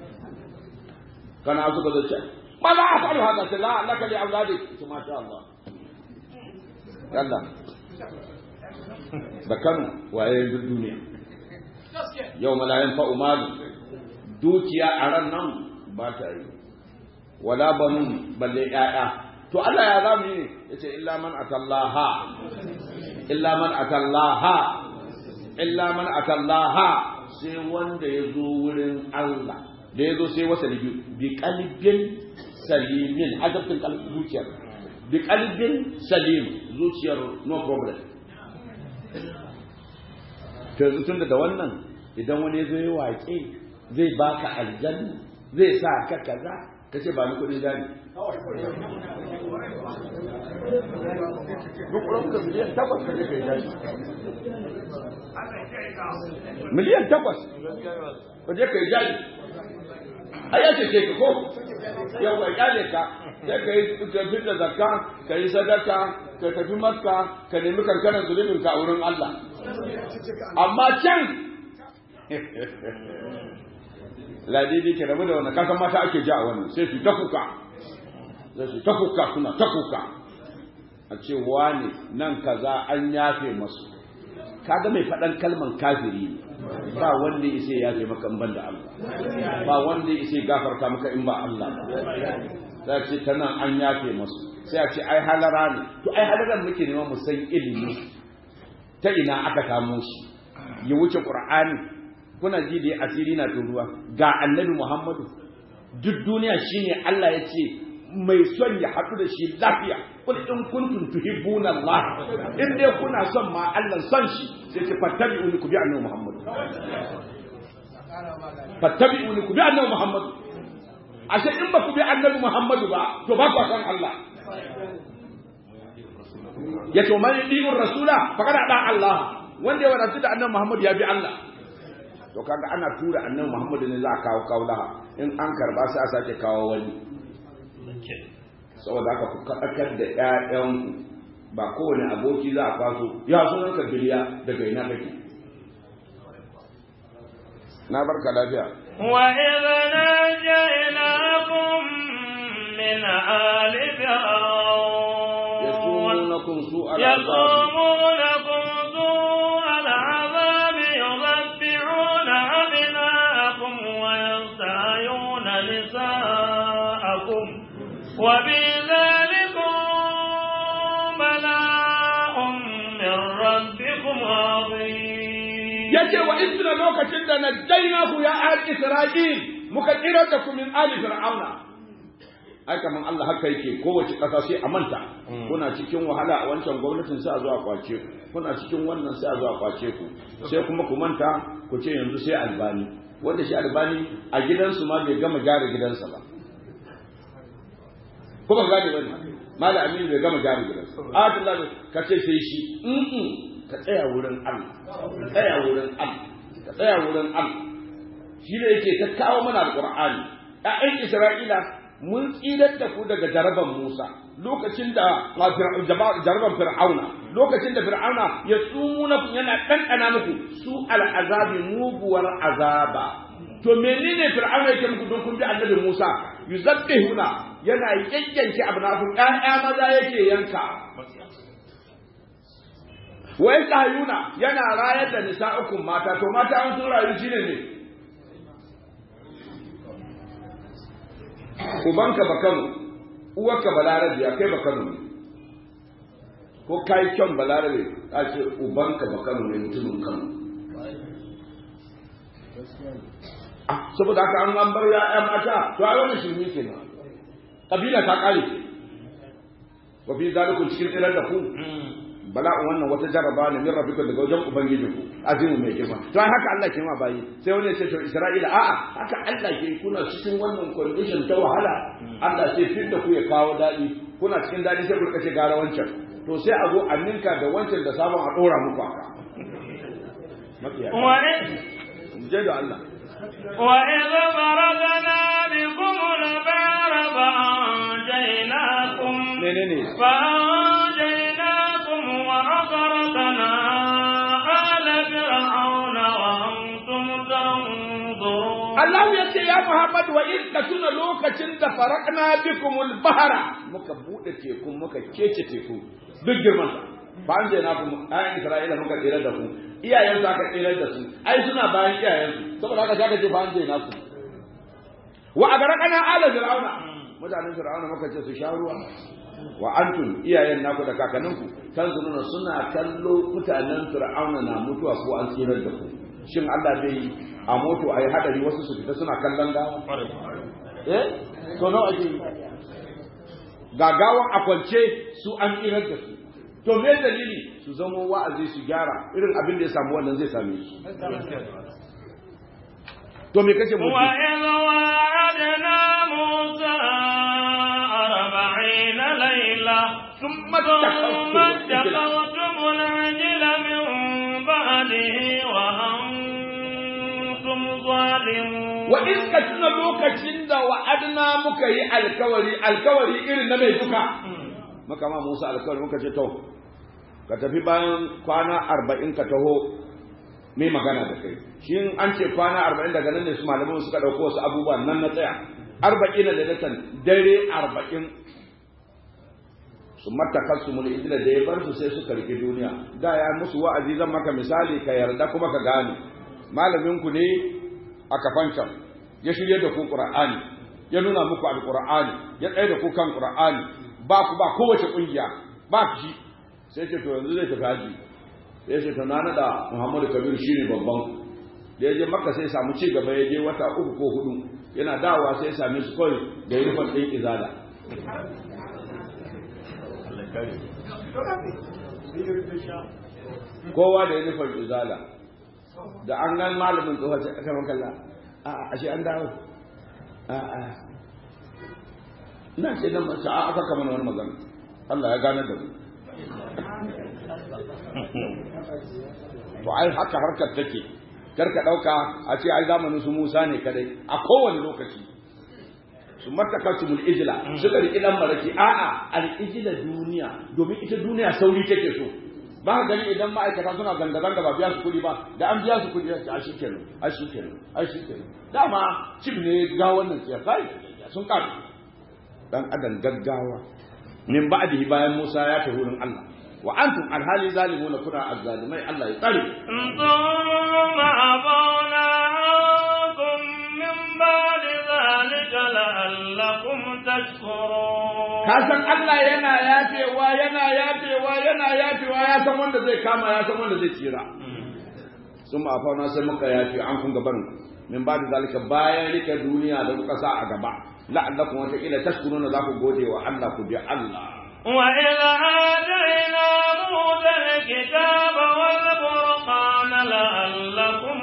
kana suka zo ce ma za a faru haka ce la laka li auladi ce masha Allah yalla da Kano waye duk duniya yau malayan fa umaru dukiya a ran nan ba ta yi wala banun balle ƴaƴa to Allah ya zamu yi yace illa man atallaha illa man atallaha illa man atallaha sai wanda ya zo wurin Allah da ya zo sai wasa bi bi qalbin salimin azabtin qalbin zuciyar bi qalbin salim zuciyar no problem to yanzu tun da wannan idan wani zo yi waƙe zai baka aljanna zai sa ka kaza ka ce ba ni kuɗin gani duk ka miliyan takwas ka je kai jaji miliyan takwas ka je kai jaji a yace ce ka ko yau ka kyale ka sai ka yi tafi da zakka ka yi sadaka ka tafi makka ka nemi kankanar zunubin ka a wurin Allah amma can ladidi ke rabu da wannan kasan mata ake ji a wannan sai su ta kuka sai su ta kuka suna ta kuka a ce wane nan kaza an yafe masu kaga mai faɗan kalman kafiri ne ba wanda ya ya yafe maka in ban da Allah ba wanda ya ya gafarta maka in ba Allah ba sai ce ta nan an yafe masu sai a ce ai halara ne to ai halaran muke nema mu san ilimi ta ina aka kamo shi ya wuce qur'ani kuna ji da asiri na turuwa ga annabi muhammadu duk duniya shine Allah ya ce mai son ya haɗu da shi lafiya kul in kuntum tuhibbuna Allah in dai kuna son ma Allah son shi sai ce fattabi'uni ku bi annabi muhammadu fattabi'uni ku bi annabi muhammadu ashe in ba ku bi annabi muhammadu ba to ba ku san Allah ya to man yadi'ur rasula faqad da Allah wanda ya wadatu da annabi muhammadu ya bi Allah to kaga ana tura annabi Muhammad ne za a kawo kaulaha in an karba sai a sake kawo wani saboda haka ku kaɗakar da ƴaƴan ba kowane aboki za a kwaso ya sunan ka biliya daga ina kake na barka lafiya wa idza najaynakum min ali fir'aun yasumunakum su'al yasumunakum su'al 'adab يذبحون أبناءكم ويستحيون نساءكم وفي ذلكم بلاء من ربكم عظيم yace wa isra lokacin da najjaynahu ya ahli isra'il muka kira da ku min ali fir'auna ai kaman Allah haka yake kowace ƙasa sai a manta kuna cikin wahala a wancan gwamnatin sai a zo a kwace ku kuna cikin wannan sai a zo a kwace ku sai kuma ku manta ku ce yanzu sai albani wanda shi albani a gidansu ma bai gama gyara gidansa ba ko ba gane bane mala aminu bai gama gyara gidansa abdullahi ka ce sai shi mm ka tsaya wurin Allah ka tsaya wurin Allah ka tsaya wurin Allah shi ne yake ta kawo mana alqur'ani ƴaƴan isra'ila mun tsirar da ku daga jaraban Musa lokacin da jaraban Fir'auna lokacin da Fir'auna ya tsumuna yana ɗanɗana muku su al'azabi muguwar azaba to menene Fir'auna yake muku don kun bi annabi Musa yuzabbihuna yana yayyanke abnafun ƴaƴa maza yake yanka wa yastahiyuna yana rayar da nisa'ukum mata to mata an sun rayu shine ne ubanka ba kano uwarka balarabe ya kai ba kano ne ko kai kyan balarabe a ce ubanka ba kano ne mutumin kano saboda haka an an bar ya'ya mata to a wani shirme ke nan kabila ta kare wa fi zalikun cikin tsirar da ku bala'un wannan wata jaraba ne min rabbika daga wajen ubangiji ku azimu mai girma to ai haka Allah ke ma bayi sai wani ya ce to Isra'ila a'a haka Allah ke kuna cikin wannan condition ta wahala Allah sai fit da ku ya kawo dadi kuna cikin dadi sai ku kace gara wancan to sai a zo a ninka da wancan da sabon a dora muku haka wa je da Allah وإذ فرضنا بكم البحر فأنجيناكم menene فأنجيناكم وأغرقنا آل فرعون وأنتم تنظرون Allah ya ce ya Muhammad wa in ka tuna lokacin da farakna bikumul bahara muka bude teku muka kece teku duk girman sa ba an je na ku ayan Isra'ila muka tsira da ku iyayen su aka tsira da su ai suna bayan iyayen su saboda haka zaka ce ba an je na ku wa agarqana ala fir'auna mutanen fir'auna muka ce su sha ruwa wa antum iyayen naku da kakanninku tanzuruna suna kallo mutanen fir'auna na mutuwa ko an tsirar da ku shin Allah bai a moto a yi hadari wasu su fita suna kallon gawa eh to nawa ake yi gagawan a kwance su an tsirar da su to me dalili su zama wa'azi su gyara irin abin da ya samu wannan zai same su to me kace mutu وإذ وعدنا موسى أربعين ليلة ثم ثم اتخذتم العجل اتخذتم العجل من بعده وأنتم ظالمون wa in ka tuna lokacin da wa'adna muka yi alkawari alkawari irin na mai duka muka ma Musa alkawari muka ce to ka tafi bayan kwana arba'in ka taho mai magana da kai shi in an ce kwana arba'in daga nan ne su malaman suka ɗauko wasu abubuwan nan na tsaya arba'in da datan dare arba'in su mataka su mul idila da ya bar su sai suka rike duniya da ya musu wa'azi zan maka misali ka yarda kuma ka gane malamin ku ne a kafancan ya shirye da ku qur'ani ya nuna muku alqur'ani ya tsaye da ku kan qur'ani ba ku ba kowace kungiya ba shi sai ce to yanzu zai tafi haji sai ce to na nada Muhammadu Kabir shine babban da ya je Makka sai samu ci gaba ya je wata uku ko hudu yana dawowa sai ya same su kawai da yurfan ɗin izala kowa da yurfan izala da an gan malamin tsohon sai aka makalla a ashe an dawo a a ina ce nan mace a aka kama wani magana Allah ya gane da mu to ai haka harkar take kar ka dauka a ce ai zamanin su Musa ne kadai a kowane lokaci su matakasumul ijla suka riki dan maraki a'a al ijla duniya domin ita duniya sauri take so ba ka gani idan ma'aikata suna zanga-zanga ba biya su kuɗi ba da an biya su kuɗi ya ce a shi kenan a shi kenan a shi kenan dama cif ne ga wannan siya kai sun ƙaru dan adam gaggawa min ba'dihi bayan Musa ya tafi wurin Allah wa antum alhali zalimuna kuna azzalimai Allah ya tsare ثم عفونا عنكم من بعد ذلك لعلكم تشكرون ka san Allah yana yafewa yana yafewa yana yafewa ya san wanda zai kama ya san wanda zai tsira sun ma fauna sai muka yafe an kun gaban min ba da zalika bayan rike duniya da kuka sa a gaba la'allakum wata ila tashkuruna za ku gode wa Allah ku bi Allah وإذ آتينا موسى الكتاب والفرقان لعلكم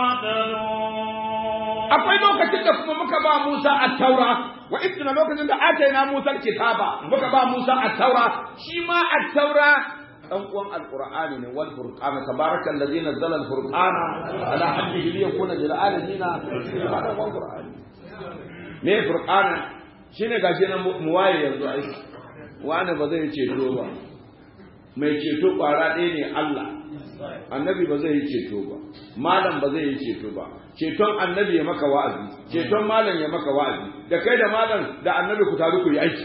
تهتدون akwai lokacin da kuma muka ba Musa at-Taura wa idna lokacin da ataina Musa al-kitaba muka ba Musa at-Taura shi ma at-Taura dan uwan al-Qur'ani ne wal furqan tabarakal ladzi nazzala al-furqana ala abdihi liyakuna lil alamin dan uwan Qur'ani me furqana shine gashi nan mu waye yanzu ai wani ba zai ceto ba mai ceto kwara ɗaya ne Allah annabi ba zai yi ceto ba malam ba zai yi ceto ba ceton annabi ya maka wa'azi ceton malam ya maka wa'azi da kai da malam da annabi ku taru ku yi aiki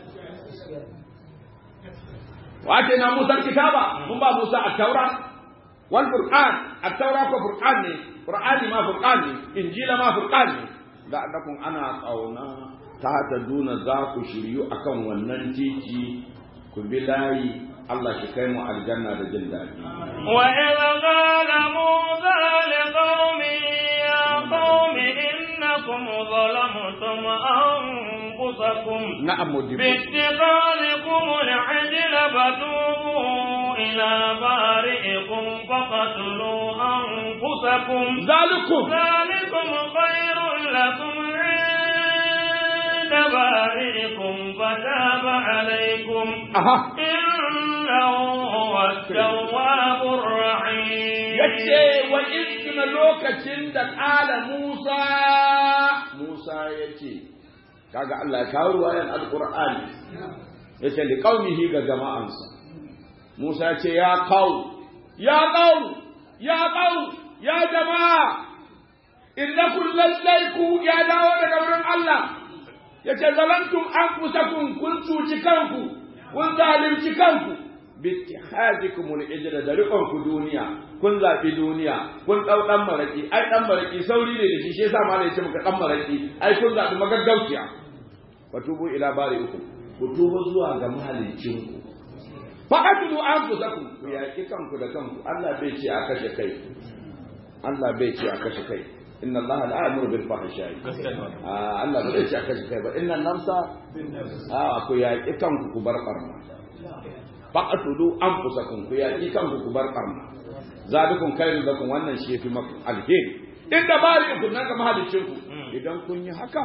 wace na Musa kitaba mun ba Musa at-taura wal qur'an at-taura ko qur'an ne qur'ani ma qur'an ne injila ma qur'an ne da annakum ana qauna ta ta duna za ku shiryu akan wannan titi ku bi layi Allah shi kai mu aljanna da jin daɗi وإذ قال موسى لقومه يا قوم إنكم ظلمتم أنفسكم na'am mudibu باتخاذكم العجل فتوبوا إلى بارئكم فقتلوا أنفسكم zalikum ذلكم خير لكم عند بارئكم فتاب عليكم aha إنه هو التواب الرحيم yace wa izkina lokacin da ƙala Musa Musa yace kaga Allah ya kawo ruwayan alqur'ani yace li qaumihi ga jama'ansa Musa yace ya qaum ya qaum ya qaum ya jama'a innakum lallaiku ya dawo daga wurin Allah yace zalantum anfusakum kun cuci kanku kun zalunci kanku bittihazikum al-ijra da riƙon ku duniya kun zafi duniya kun dau dan maraki ai dan maraki sauri ne da shi shi yasa malai yace muka dan maraki ai kun zafi magaggauciya fatubu ila bari'ikum ku tuba zuwa ga mahalicin ku faqatlu anfusakum ku yaki kanku da kanku Allah bai ce a kashe kai Allah bai ce a kashe kai inna Allah la ya'muru bil fahsha'i ah Allah bai ce a kashe kai ba inna nafsa ah ku yaki kanku ku bar barna faqatulu anfusakum ku yaki kanku ku bar barna zalikum khairun lakum wannan shi yafi maku alheri inda bari ku nan ga mahalicin ku idan kun yi haka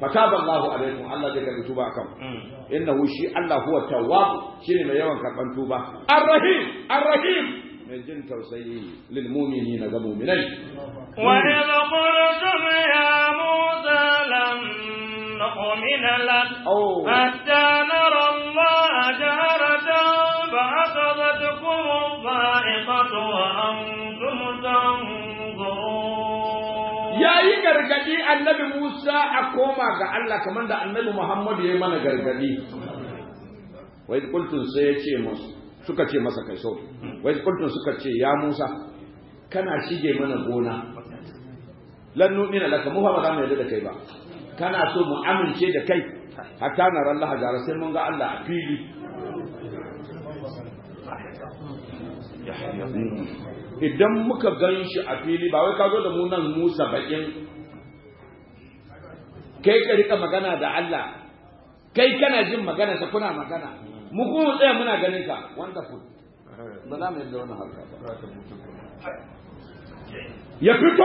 fataba Allahu alaikum Allah zai karbi tuba akan innahu shi Allah huwa tawwab shine mai yawan karban tuba ar-rahim ar-rahim mai jin tausayi lil mu'minina ga mu'minai وإذ قلتم يا موسى لن نؤمن لك أوه. حتى نرى الله جهرة فأخذتكم الصاعقة وأنتم تنظرون yayi gargadi annabi Musa a koma ga Allah kamar da annabi Muhammad ya yi mana gargadi wai kultun sai ya ce musu suka ce masa kai so wai kultun suka ce ya Musa kana shige mana gona lan nu'mina laka mu fa ba za mu yarda da kai ba kana so mu amince da kai hatta na ran Allah jara sai mun ga Allah a fili idan muka gan shi a fili ba wai ka zo da mu nan mu saba'in kai ka rika magana da Allah kai kana jin magana ta kuna magana mu kuma mu tsaya muna ganin ka wonderful ba za mu yarda wannan harka ba ya fito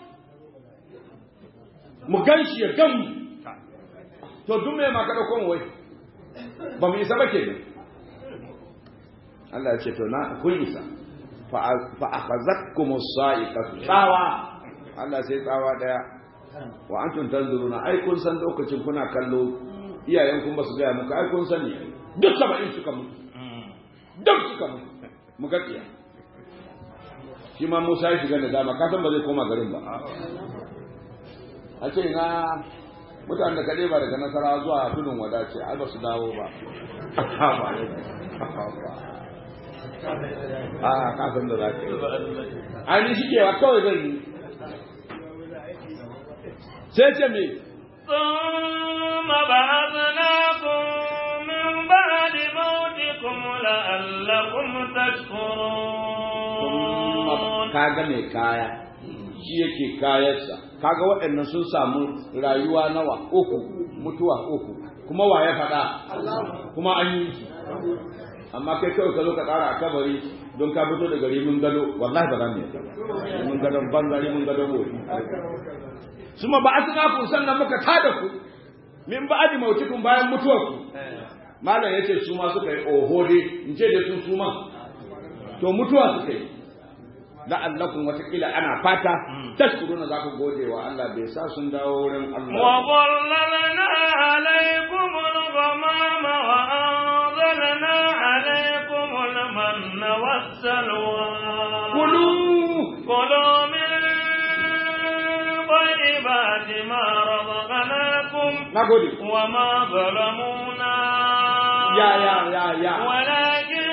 mu gan shi ya gan mu to duk me ma ka dauko mu wai ba mu isa ba kenan Allah ya ce to na kun isa fa akhazatkum as-sa'iqatu tsawa Allah sai tsawa daya wa antum tanzuruna ai kun san lokacin kuna kallo iyayen kun basu gaya muku ai kun sani duk saba'in suka mutu duk suka mutu mu ga tsiya shi ma Musa ya shiga da dama ka san ba zai koma garin ba a ce na mutanen da kaɗai ba daga nasara zuwa tudun wadace ai ba su dawo ba a kasan da za ka yi ainihin shi kewa kawai zan yi sai ce me ثم بعثناكم من بعد موتكم لعلكم تشكرون kaga mai kaya shi yake kayansa kaga waɗannan sun samu rayuwa nawa uku mutuwa uku kuma wa ya faɗa kuma an yi su amma kai kawai ka zo ka tsara a kabari don ka fito daga rimin gado wallahi ba za mu yadda rimin gadon banza rimin gadon wofi suma ba asna ku sannan muka tada ku min ba'di mautikum bayan mutuwar ku malam yace su ma suka yi oho dai in ce da su su ma to mutuwa suka yi la'allakum watakila ana fata tashkuruna za ku gode wa Allah bai sa sun dawo wurin Allah وظللنا عليكم الغمام وأنزلنا عليكم المن والسلوى kulu كلوا من طيبات ما رزقناكم nagode وما ظلمونا ya ya ya ya ولكن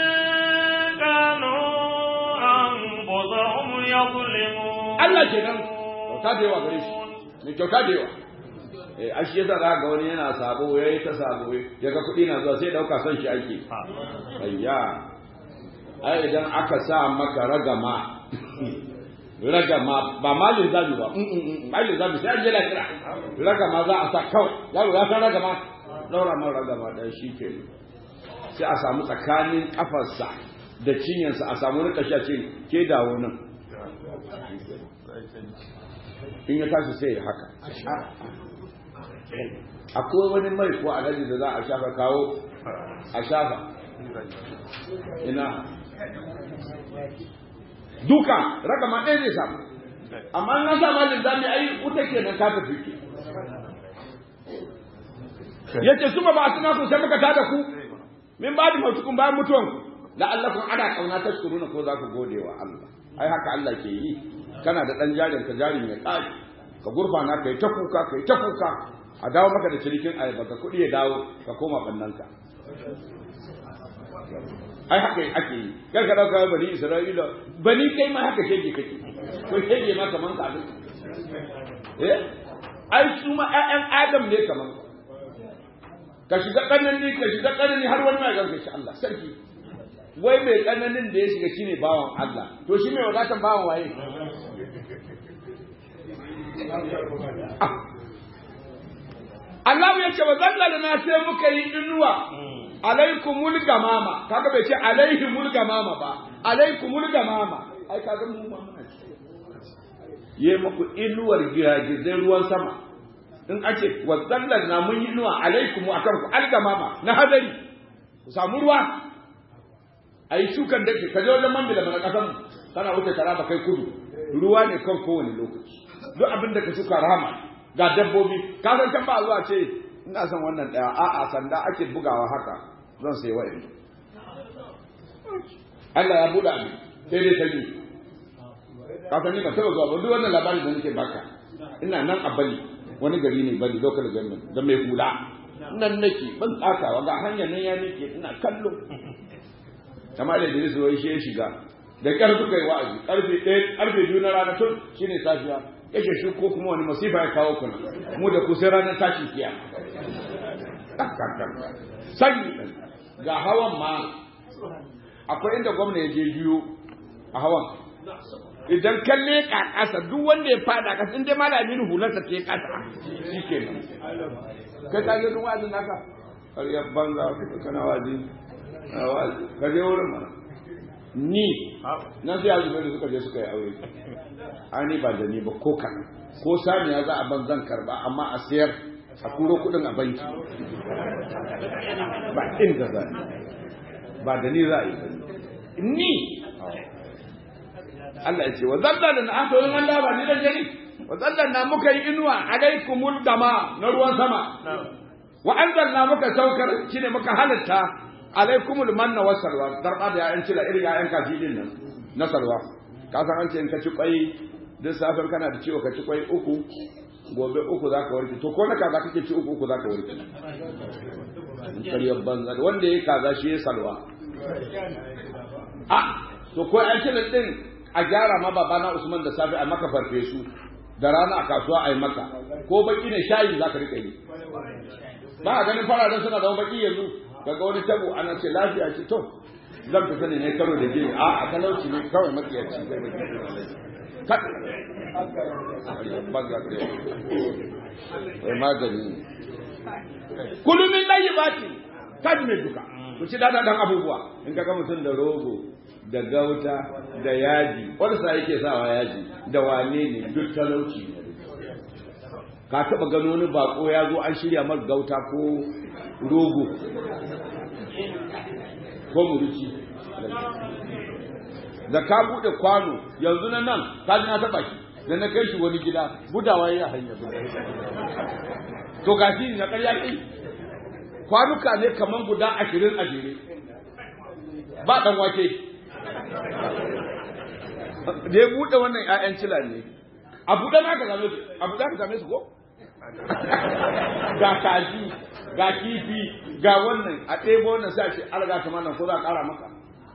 كانوا أنفسهم يظلمون Allah kenan kyauta da yawa gare shi mai kyauta da yawa eh a shi yasa za ga wani yana sabo yayi ta sabo ya ga kuɗi na zuwa sai dauka son shi ake ayya ai idan aka sa maka ragama ragama ba malin zabi ba mm, mm, mm, malin zabi sai an je lafiya ragama za a sa kawai yaro ya san ragama daura man ragama dan shi ke sai a samu tsakanin kafarsa da cinyarsa a samu rika sha ce ke dawo nan in ya tashi sai ya haka akwai wani mai ko alaji da za a shafa kawo a shafa ina duka raka ma ɗaya zai samu amma na sa malin zami ai wuta ke nan kafa fike yace suma ba suna ku sai muka tada ku min ba da mutukun bayan mutuwan la'allakum ana kauna tashkuruna ko za ku gode wa Allah ai haka Allah ke yi kana da dan jarin ka jarin ya kare ka gurfana kai ta kuka kai ta kuka a dawo maka da cirikin ayaba ka kuɗi ya dawo ka koma bannanka ai haka ake yi kar ka dauka bani Isra'ila bani kai ma haka shege kake ko shege ma kaman ka eh ai su ma ƴaƴan Adam ne kaman ka shiga kanani ka shiga kanani har wani mai ganka shi Allah sarki wai mai tsananin da ya shiga shine bawan Allah to shi mai wadatan bawan waye Allah ya ce wa zallala na sai muka yi inuwa alaikumul gamama kaga bai ce alaihimul gamama ba alaikumul gamama ai kaga mu ma muna ce ye muku inuwar giragizai ruwan sama in ake wa na mun yi inuwa alaikum akan ku algamama na hadari ku samu ruwa a yi shukan da ke kaje wajen man bila mana kasan kana wuce kara ba kai kudu ruwa ne kan kowane lokaci duk abin da ka shuka rama ga dabbobi ka san can ba zuwa ce ina son wannan daya a'a sanda ake bugawa haka zan sai wa'in Allah ya buɗa ni sai dai ta yi ka san ni ba taba zuwa ba duk wannan labarin da nake baka ina nan a bali wani gari ne bali local government da mai hula nan nake ban tsakawa ga hanyar nan ya nake ina kallo kamar da Idris wai shi ya shiga da ƙarfi suka yi wa'azi ƙarfe ɗaya ƙarfe biyu na rana tun shine safiya yake shi ko kuma wani masifa ya kawo kuna mu da ku sai ranar tashin kiya sanyi ga hawan ma akwai inda gwamna ya je biyu a hawan idan kalle ka kasa duk wanda ya fada kasa in dai malamin hularsa ta kasa shi ke nan kai ka je duk wa'azin naka ƙaryar banza kana wazi ka je wurin mana ni na sai azubai da suka je suka yi aure ani ba da ni ba ko kan ko saniya za a ban zan karba amma a sayar a kuro kudin a banki ba inda za ba da ni za a yi ni Allah ya ce wa zallan na aka yi Allah ba ni da gari wa zallan na muka yi inuwa alaikumul dama na ruwan sama wa anzalna muka saukar shine muka halitta alaikumul manna wa salwa darba da ya'yan cila irin ya'yan kaji din nan na salwa ka san an ce in ka ci kwai duk safar kana da ciwo ka ci kwai uku gobe uku za ka warke to ko na kaza kake ci uku uku za ka warke karyar banza wanda ya kaza shi ya salwa a to ko an cila din a gyara ma babana usman da safe a maka farfesu da rana a kasuwa a yi maka ko baki ne shayi za ka rika yi ba a ganin fararen suna da baki yanzu daga wani tabo ana ce lafiya ce to zan fita ne ne karo da gini a a talauci ne kawai matsiyaci zai mai kat banza ka wai magani kulumin layi bati kaji mai duka ku ci dada dan abubuwa in ka ga mutum da rogo da gauta da yaji wanda sa yake sawa yaji da wane ne duk talauci ne ka taba gano wani bako ya zo an shirya mar gauta ko rogo ko muruci da ka bude kwano yanzu na nan ka ji na taba shi da na kai shi wani gida budawa ya hanya to ga shi na ƙarya kai kwanuka ne kaman guda ashirin a jere ba dan wake da ya bude wannan 'ya'yan cila ne a buɗe na ka same su a buɗe ka same su ko ga kaji ga kifi ga wannan a ɗebo wannan sai a ce alga ta nan ko za a ƙara maka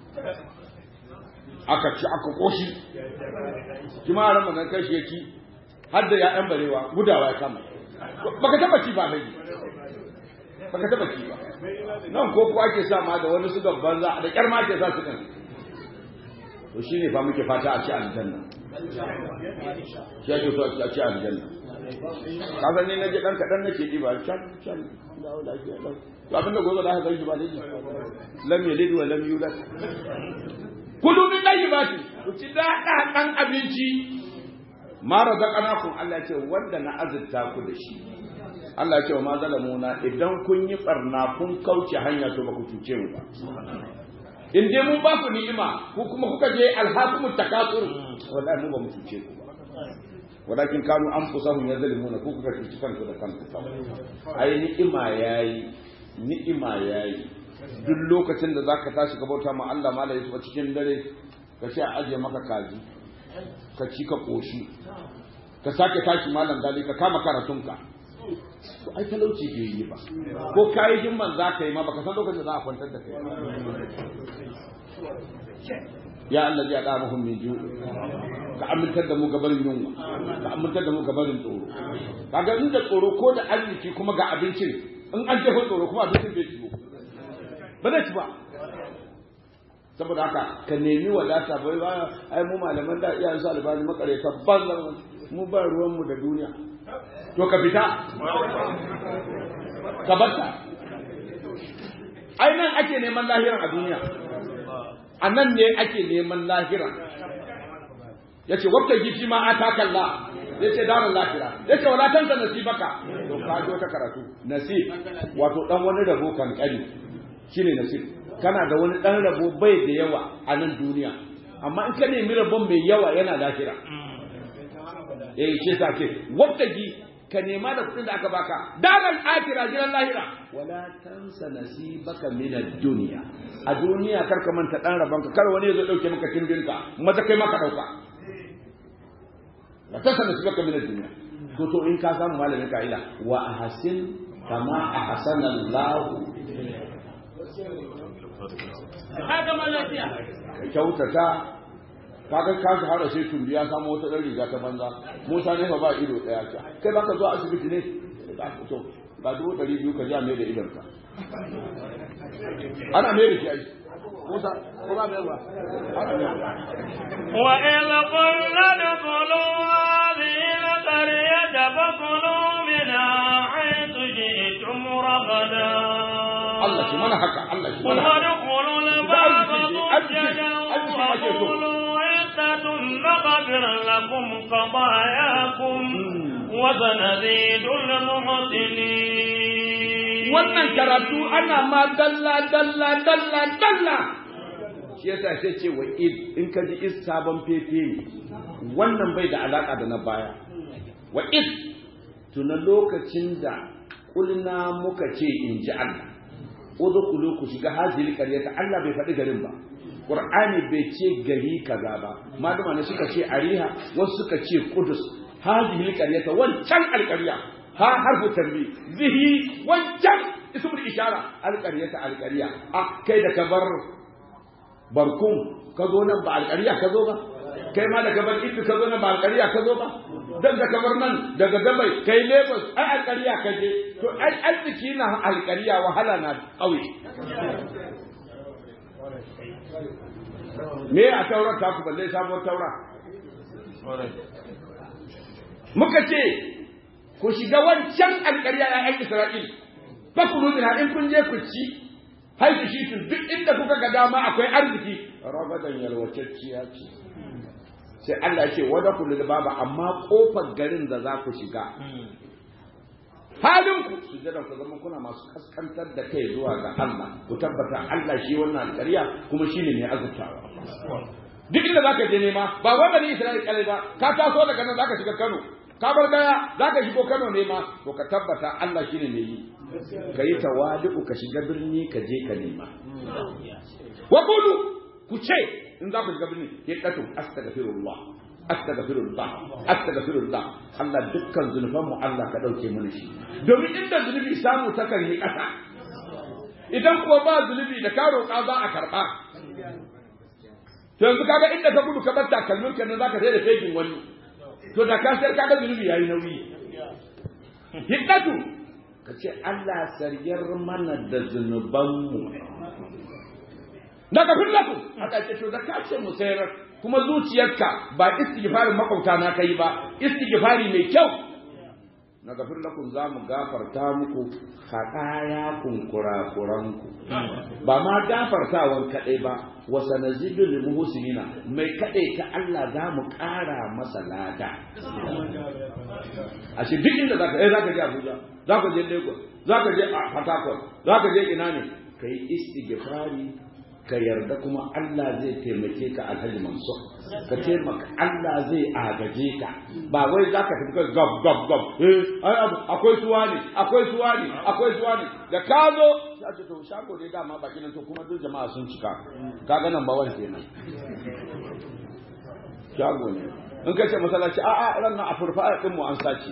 aka ci aka ƙoshi kima a ramar nan kai shi ya ci har da ya'yan barewa gudawa ya kama baka taba ci ba lagi baka taba ci ba nan ko ko ake sa ma da wani su gabban za da kyar ma ake sa su kan to shine fa muke fata a ci aljanna shi ake so a ci aljanna ka san ni na je dan kadan nake ji ba can can dawo lafiya lau to abin da gozo da aka gani ba dai lam yalid wa lam yulad kulu min tayyibati ku ci da dan abinci ma razaqnakum Allah ce wanda na azurta ku da shi Allah ce wa ma zalamuna idan kun yi barna kun kauce hanya to ba ku cuce mu ba in dai mun ba ku ni'ima ku kuma kuka je alhakumut takasur wallahi mu ba mu cuce ku ba walakin kanu anfusahum yazlimuna ku kuka cuci kanku da kanku ai ni'ima yayi ni'ima yayi duk lokacin da zaka tashi ka bauta ma Allah mala Yusuf cikin dare ka ce a aje maka kaji ka ci ka koshi ka sake tashi malam dali ka kama karatunka to ai talauci bai yi ba ko kayi himman za ka yi ma baka san lokacin da za a kwantar da kai ya Allah ya da muhum min ju ka amintar da mu gabarin yunwa ka amintar da mu gabarin tsoro kaga in da tsoro ko da arziki kuma ga abincin in an jefa tsoro kuma abincin bai ciwo ba zai ci ba saboda haka ka nemi wadata bai ba ai mu malaman da iyayen su albani makareta banza mu ba ruwan mu da duniya to ka fita ka barta ai nan ake neman lahiran a duniya a nan ne ake neman lahira ya ce wata gifi ma a takalla ya ce darin lafira ya ce wala tansa nasibaka to ka ji wata karatu nasib wato dan wani rabo kankani shine nasib kana da wani dan rabo bai da yawa a nan duniya amma in ka nemi rabon mai yawa yana lafira eh shi sa ce wabtaji ka nema da kuɗin da aka baka dalan akira jiran lahira wala tansa nasibaka min ad-dunya a duniya kar ka manta dan rabon ka kar wani ya zo dauke maka timbinka maza kai maka dauka la tansa nasibaka min ad-dunya to to in ka samu malamin ka'ida wa ahsin kama ahsana Allah haka malafiya ka kyautata kaga ka shahara sai tumbi ya samu wata ɗan riga ta banza musa ne fa ba ido ɗaya ka kai baka zuwa asibiti ne to ga dubu ɗari biyu ka ja mai da idon ka ana mai da shi ai musa ko ba mai ba وإذ قلنا ادخلوا هذه القرية فكلوا منها حيث شئتم رغدا Allah shi mana haka Allah shi mana haka وادخلوا الباب أرجع- سجدا أرجع- أرجع- وقولوا عدة نغفر لكم خطاياكم وسنزيد المحسنين wannan karatu ana ma dalla dalla dalla dalla shi yasa sai ce wa id in ka ji is sabon fefe ne wannan bai da alaka da na baya wa id tuna lokacin da kulna muka ce in ji Allah udkhulu ku shiga hazil qaryata Allah bai faɗi garin ba Qur'ani bai ce gari kaza ba malama ne suka ce ariha wasu suka ce qudus hadhihi qaryata wancan alqarya ha harfu tanbi zihi wancan ismul ishara alqaryata alqarya ah kai da kabar barkum ka zo nan ba alqarya ka zo ba kai ma da kabar idu ka zo nan ba alqarya ka zo ba dan da kabar nan daga gabai kai Lagos ai alqarya ka je to ai arziki na alqarya wahala na kauye me a taurar ta ku balle sabuwar taura muka ce ku shiga wancan alƙarya ‘ya'yan Isra'il, ba ku nuna in kun je ku ci, haifu shi tun duk inda kuka ga dama akwai arziki, ragadan yalwacacciya ce. Sai Allah ya ce, wada ku baba amma ƙofar garin da za ku shiga. Halin ku su jada ku zama kuna masu kaskantar da kai zuwa ga Allah, ku tabbata Allah shi wannan alƙarya kuma shi ne mai azurtawa. Duk inda za ka je nema, ba wai bani Isra'il kalai ba, ka taso daga nan za ka shiga Kano, ka bar gaya za ka shigo Kano ne ma to ka tabbata Allah shi ne mai yi ka yi tawadu ka shiga birni ka je ka nema wa qulu ku ce in za ku shiga birni ya katu astaghfirullah astaghfirullah astaghfirullah Allah dukkan zunuban mu Allah ka dauke mana shi domin inda zunubi samu takan yi kasa idan kuwa ba zunubi da ka roƙa za a karɓa yanzu kaga inda ka gudu ka bar takalmin ka nan zaka sai da fegin wani to da ka sai kaga zunubi yayi nauyi hiddatu ka ce Allah sariyar mana da zunubanmu na kafin laku aka ce to da ka ce mu sayar kuma zuciyarka ba istighfarin makauta na kai ba istighfari mai kyau na gafir lakum za mu gafarta muku haɗaya kun kurakuranku ba ma gafartawan kaɗai ba wa sanazidu lil muhsinina mai kaɗai ta Allah za mu ƙara masa lada a shi duk inda zaka eh zaka je Abuja zaka je Lagos zaka je Port Harcourt zaka je ina ne kai istighfari ka yarda kuma Allah zai taimake ka alhaji mansur ka taimaka Allah zai agaje ka ba wai za ka tafi ka gab gab gab eh ai abu akwai suwa ne akwai suwa ne akwai suwa ne da ka zo ya ce to shago dai dama baki nan to kuma duk jama'a sun cika kaga nan ba wani kenan shago ne in ka ce masallaci a'a ran nan a furfa din mu an sace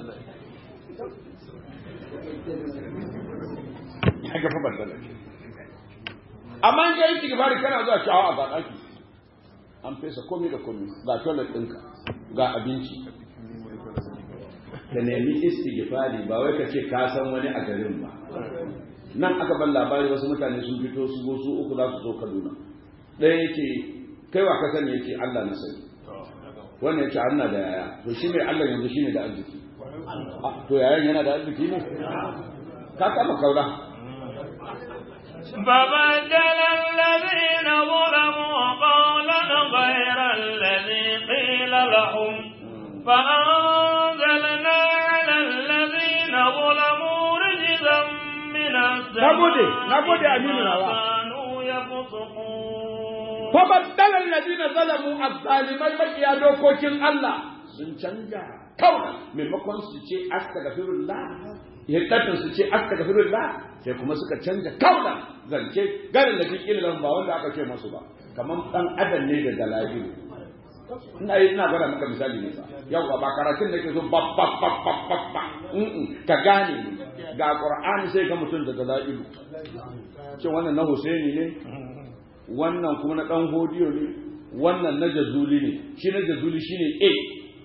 haka fa bandala amma in ga istighfari kana zuwa shawa a daki an fesa komai da komai ga toilet ɗinka ga abinci ka nemi istighfari ba wai ka ce ka san wani a garin ba nan aka ban labari wasu mutane sun fito su zo su uku za su zo Kaduna ɗaya yake kai wa ka sani yake Allah na sani wannan yake Allah da yaya to shi mai Allah yanzu shine da arziki to yayan yana da arziki ne ka kama kaura فبدل الذين ظلموا قولا غير الذي قيل لهم فأنزلنا nagode nagode aminu nawa كانوا يفسقون fa baddala alladhina zalamu azzalimai makiya dokokin Allah sun canja kawai maimakon su ce astaghfirullah yadda su ce astaghfirullah sai kuma suka canja kawai zance garin da cikin ilimin ba wanda aka ce masu ba kamar dan adam ne da dalabilu ina yi ina gwada maka misali ne yau ba karatun da ke so ba ba ba ba ba ba ka gane ga qur'ani sai ka mutum da dalabilu ce wannan na Husaini ne wannan kuma na ɗan hodiyo ne wannan na jazuli ne shi na jazuli shi ne a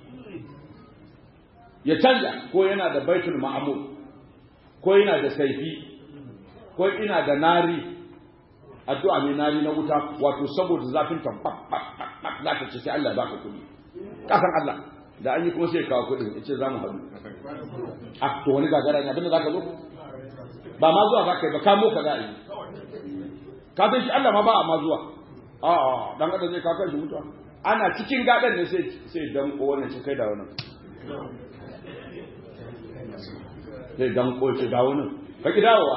ya canja ko yana da baitul ma'amur ko yana da saifi ko ina da nari addu'a mai nari na wuta wato saboda zafin ta za ta ce sai Allah baka kuɗi kasan Allah da an yi kuma sai kawo kuɗin ya ce za mu haɗu a to wani gagara ne abinda za ka zo ba ma zuwa za ka yi ba kamo ka za a yi ka san shi Allah ma ba a ma zuwa a a dan adam zai kaka shi mutuwa ana cikin gadan ne sai sai dan ko wannan shi kai da wannan sai dan ko shi da wannan ka ki dawowa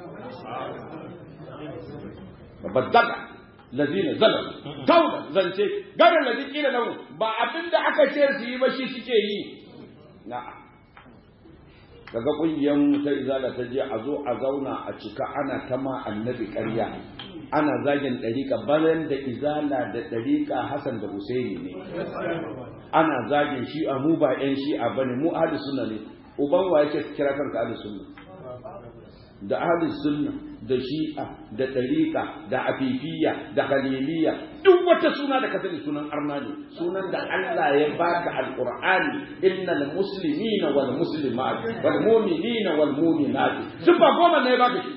baddaka lazina zalam kaula zance garin ladin kila lahu ba abinda aka ce su yi ba shi suke yi na'am kaga kungiyar mu ta izala ta je a zo a zauna a cika ana ta ma annabi ƙarya ana zagin ɗariƙa bayan da izala da ɗariƙa Hassan da Husaini ne ana zagin shi a mu ba ƴan shi a bane mu ahli sunna ne uban wa yake kira kanka ahli sunna da ahli sunna da shi'a da ɗariƙa da afifiyya da khaliliyya duk wata suna da ka sani sunan arna ne sunan da Allah ya baka alqur'ani innal muslimina wal muslimat wal mu'minina wal mu'minat duk ba goma ne ya baka shi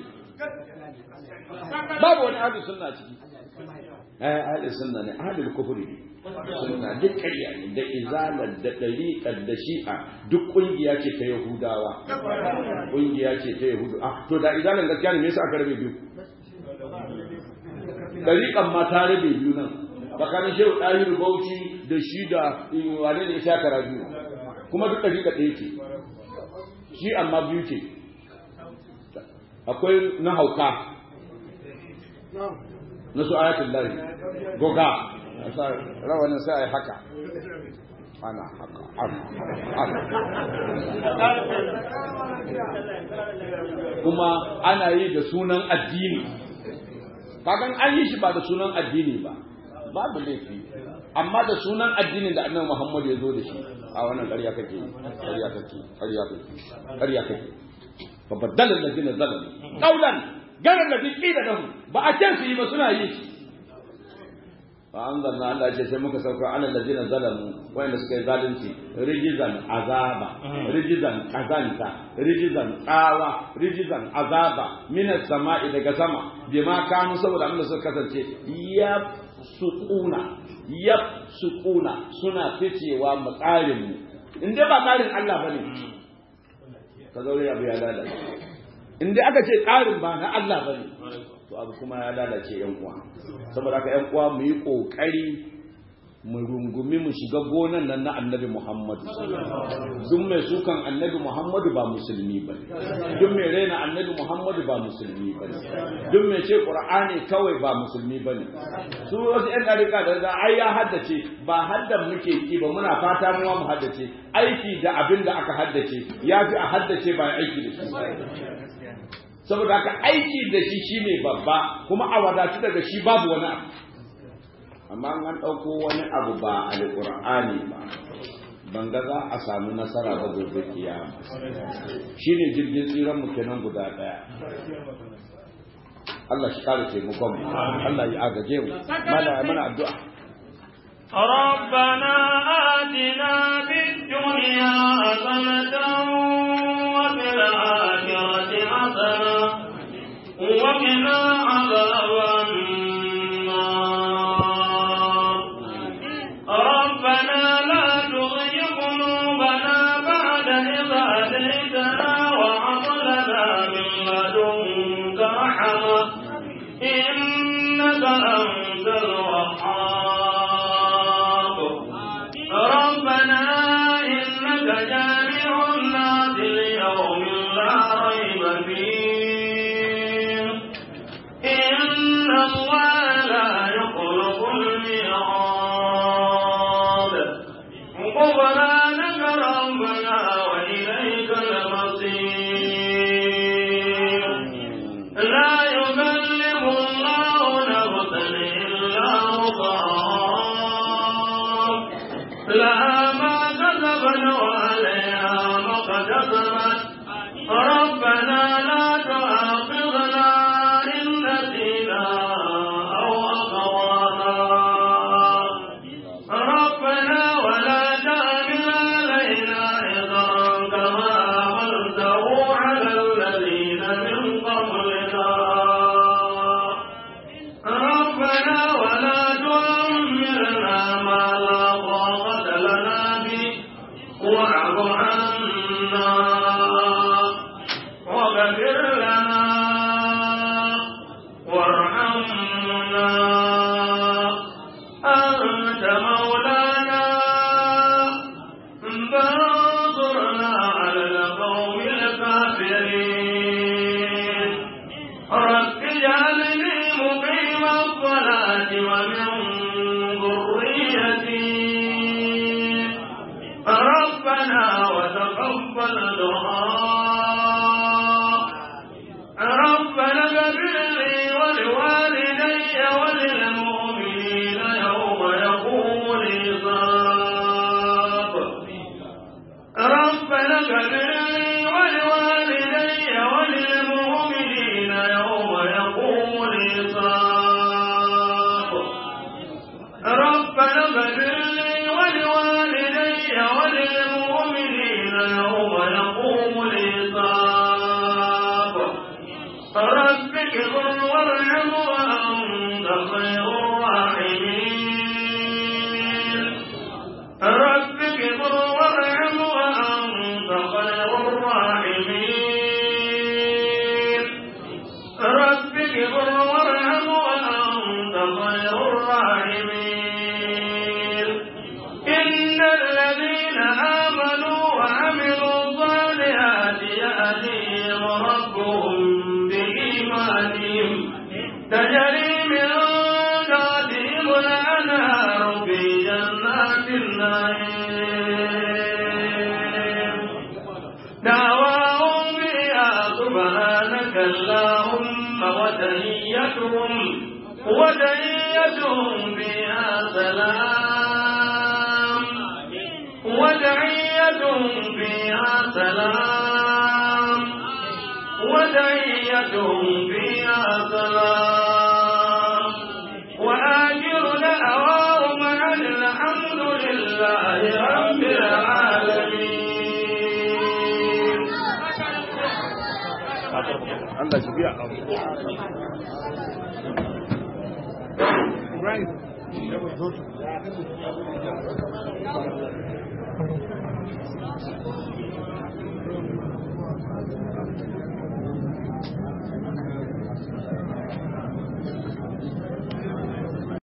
babu wani ahli sunna ciki eh ahli sunna ne ahli kufri ne sunna duk ƙarya ne da izalar da ɗariƙar da shi'a duk ƙungiya ce ta yahudawa ƙungiya ce ta yahudu ah to da izalar gaskiya ne me yasa aka rabe biyu ɗariƙar ma ta rabe biyu nan tsakanin shehu ɗahiru bauchi da shi da wane ne ya kara biyu kuma duk ɗariƙa ɗaya ce shi amma biyu ce akwai na hauka na su ayatul lahi goga rawanin sai a yi haka ana haka ana kuma ana yi da sunan addini kagan an yi shi ba da sunan addini ba babu laifi amma da sunan addinin da annabi Muhammad ya zo da shi a wannan ƙarya kake ƙarya kake ƙarya kake ƙarya kake fa badala allazina zalamu qawlan gara allazi qila lahum ba a ce su yi ba suna yi fa anzalna Allah ce sai muka sauka ala allazina zalamu wanda suka yi zalunci rijizan azaba rijizan kazanta rijizan tsawa rijizan azaba minas sama'i daga sama bima kanu saboda abin da suka kasance ya suquna ya suquna suna ficewa mu tsarin mu in dai ba tsarin Allah bane ka zaure abu ya lalace in dai aka ce tsarin ba na Allah bane to abu kuma ya lalace yan uwa saboda haka yan uwa mu yi kokari mu rungumi mu shiga gonan nan na annabi Muhammadu duk mai sukan annabi Muhammadu ba musulmi ba duk mai raina annabi Muhammadu ba musulmi ba duk mai ce Qur'ani kawai ba musulmi ba ne su wasu yan ɗarika da da ai ya haddace ba haddan muke ki ba muna fata mu mu haddace aiki da abin da aka haddace ya fi a haddace ba aiki da shi saboda haka aiki da shi shine babba kuma a wadatu daga shi babu wani abu amma an ɗauko wani abu ba alƙur'ani ba ban ga za a samu nasara ba gobe kiyama shine jirgin tsiran mu kenan guda ɗaya Allah shi kare taimakon mu Allah ya agaje mu mana mana addu'a ربنا آتنا في الدنيا حسنة وفي الآخرة حسنة وقنا عذاب النار ربنا لا تزغ قلوبنا بعد إذ هديتنا وهب لنا من لدنك رحمة إنك أنت الوهاب ربنا إنك جامع الناس ليوم لا ريب فيه الميعاد غفرانك ربنا وإليك المصير لا يكلف الله نفسا إلا وسعها لها ما كسبت وعليها ما اكتسبت ربنا لا تؤاخذنا إن نسينا أو أخطأنا ربنا ولا تحمل علينا إصرا كما حملته على الذين من قبلنا ربنا ولا تحملنا ما لا طاقة لنا به واعف عنا واغفر لنا وارحمنا أنت مولانا فانصرنا على القوم الكافرين رب اجعلني مقيم الصلاة ومن ذريتي ربنا وتقبل دعاء ربنا اغفر لي ولوالدي وللمؤمنين يوم يقوم الحساب ربنا اغفر لي ولوالدي وللمؤمنين يوم يقوم الحساب ربنا اغفر لي ولوالدي وللمؤمنين يوم يقوم الحساب رب اغفر وارحم وانت خير الراحمين رب اغفر وارحم وانت خير الراحمين رب اغفر وارحم وانت خير الراحمين ان الذين امنوا وعملوا الصالحات يهديهم ربهم بايمانهم تجري من تحتهم الانهار في جنات النعيم دعواهم فيها سبحانك اللهم وتحيتهم وتحيتهم فيها سلام وتحيتهم فيها سلام وتحيتهم فيها سلام وآخر دعواهم أن الحمد لله رب العالمين Allah shi biya Ibrahim.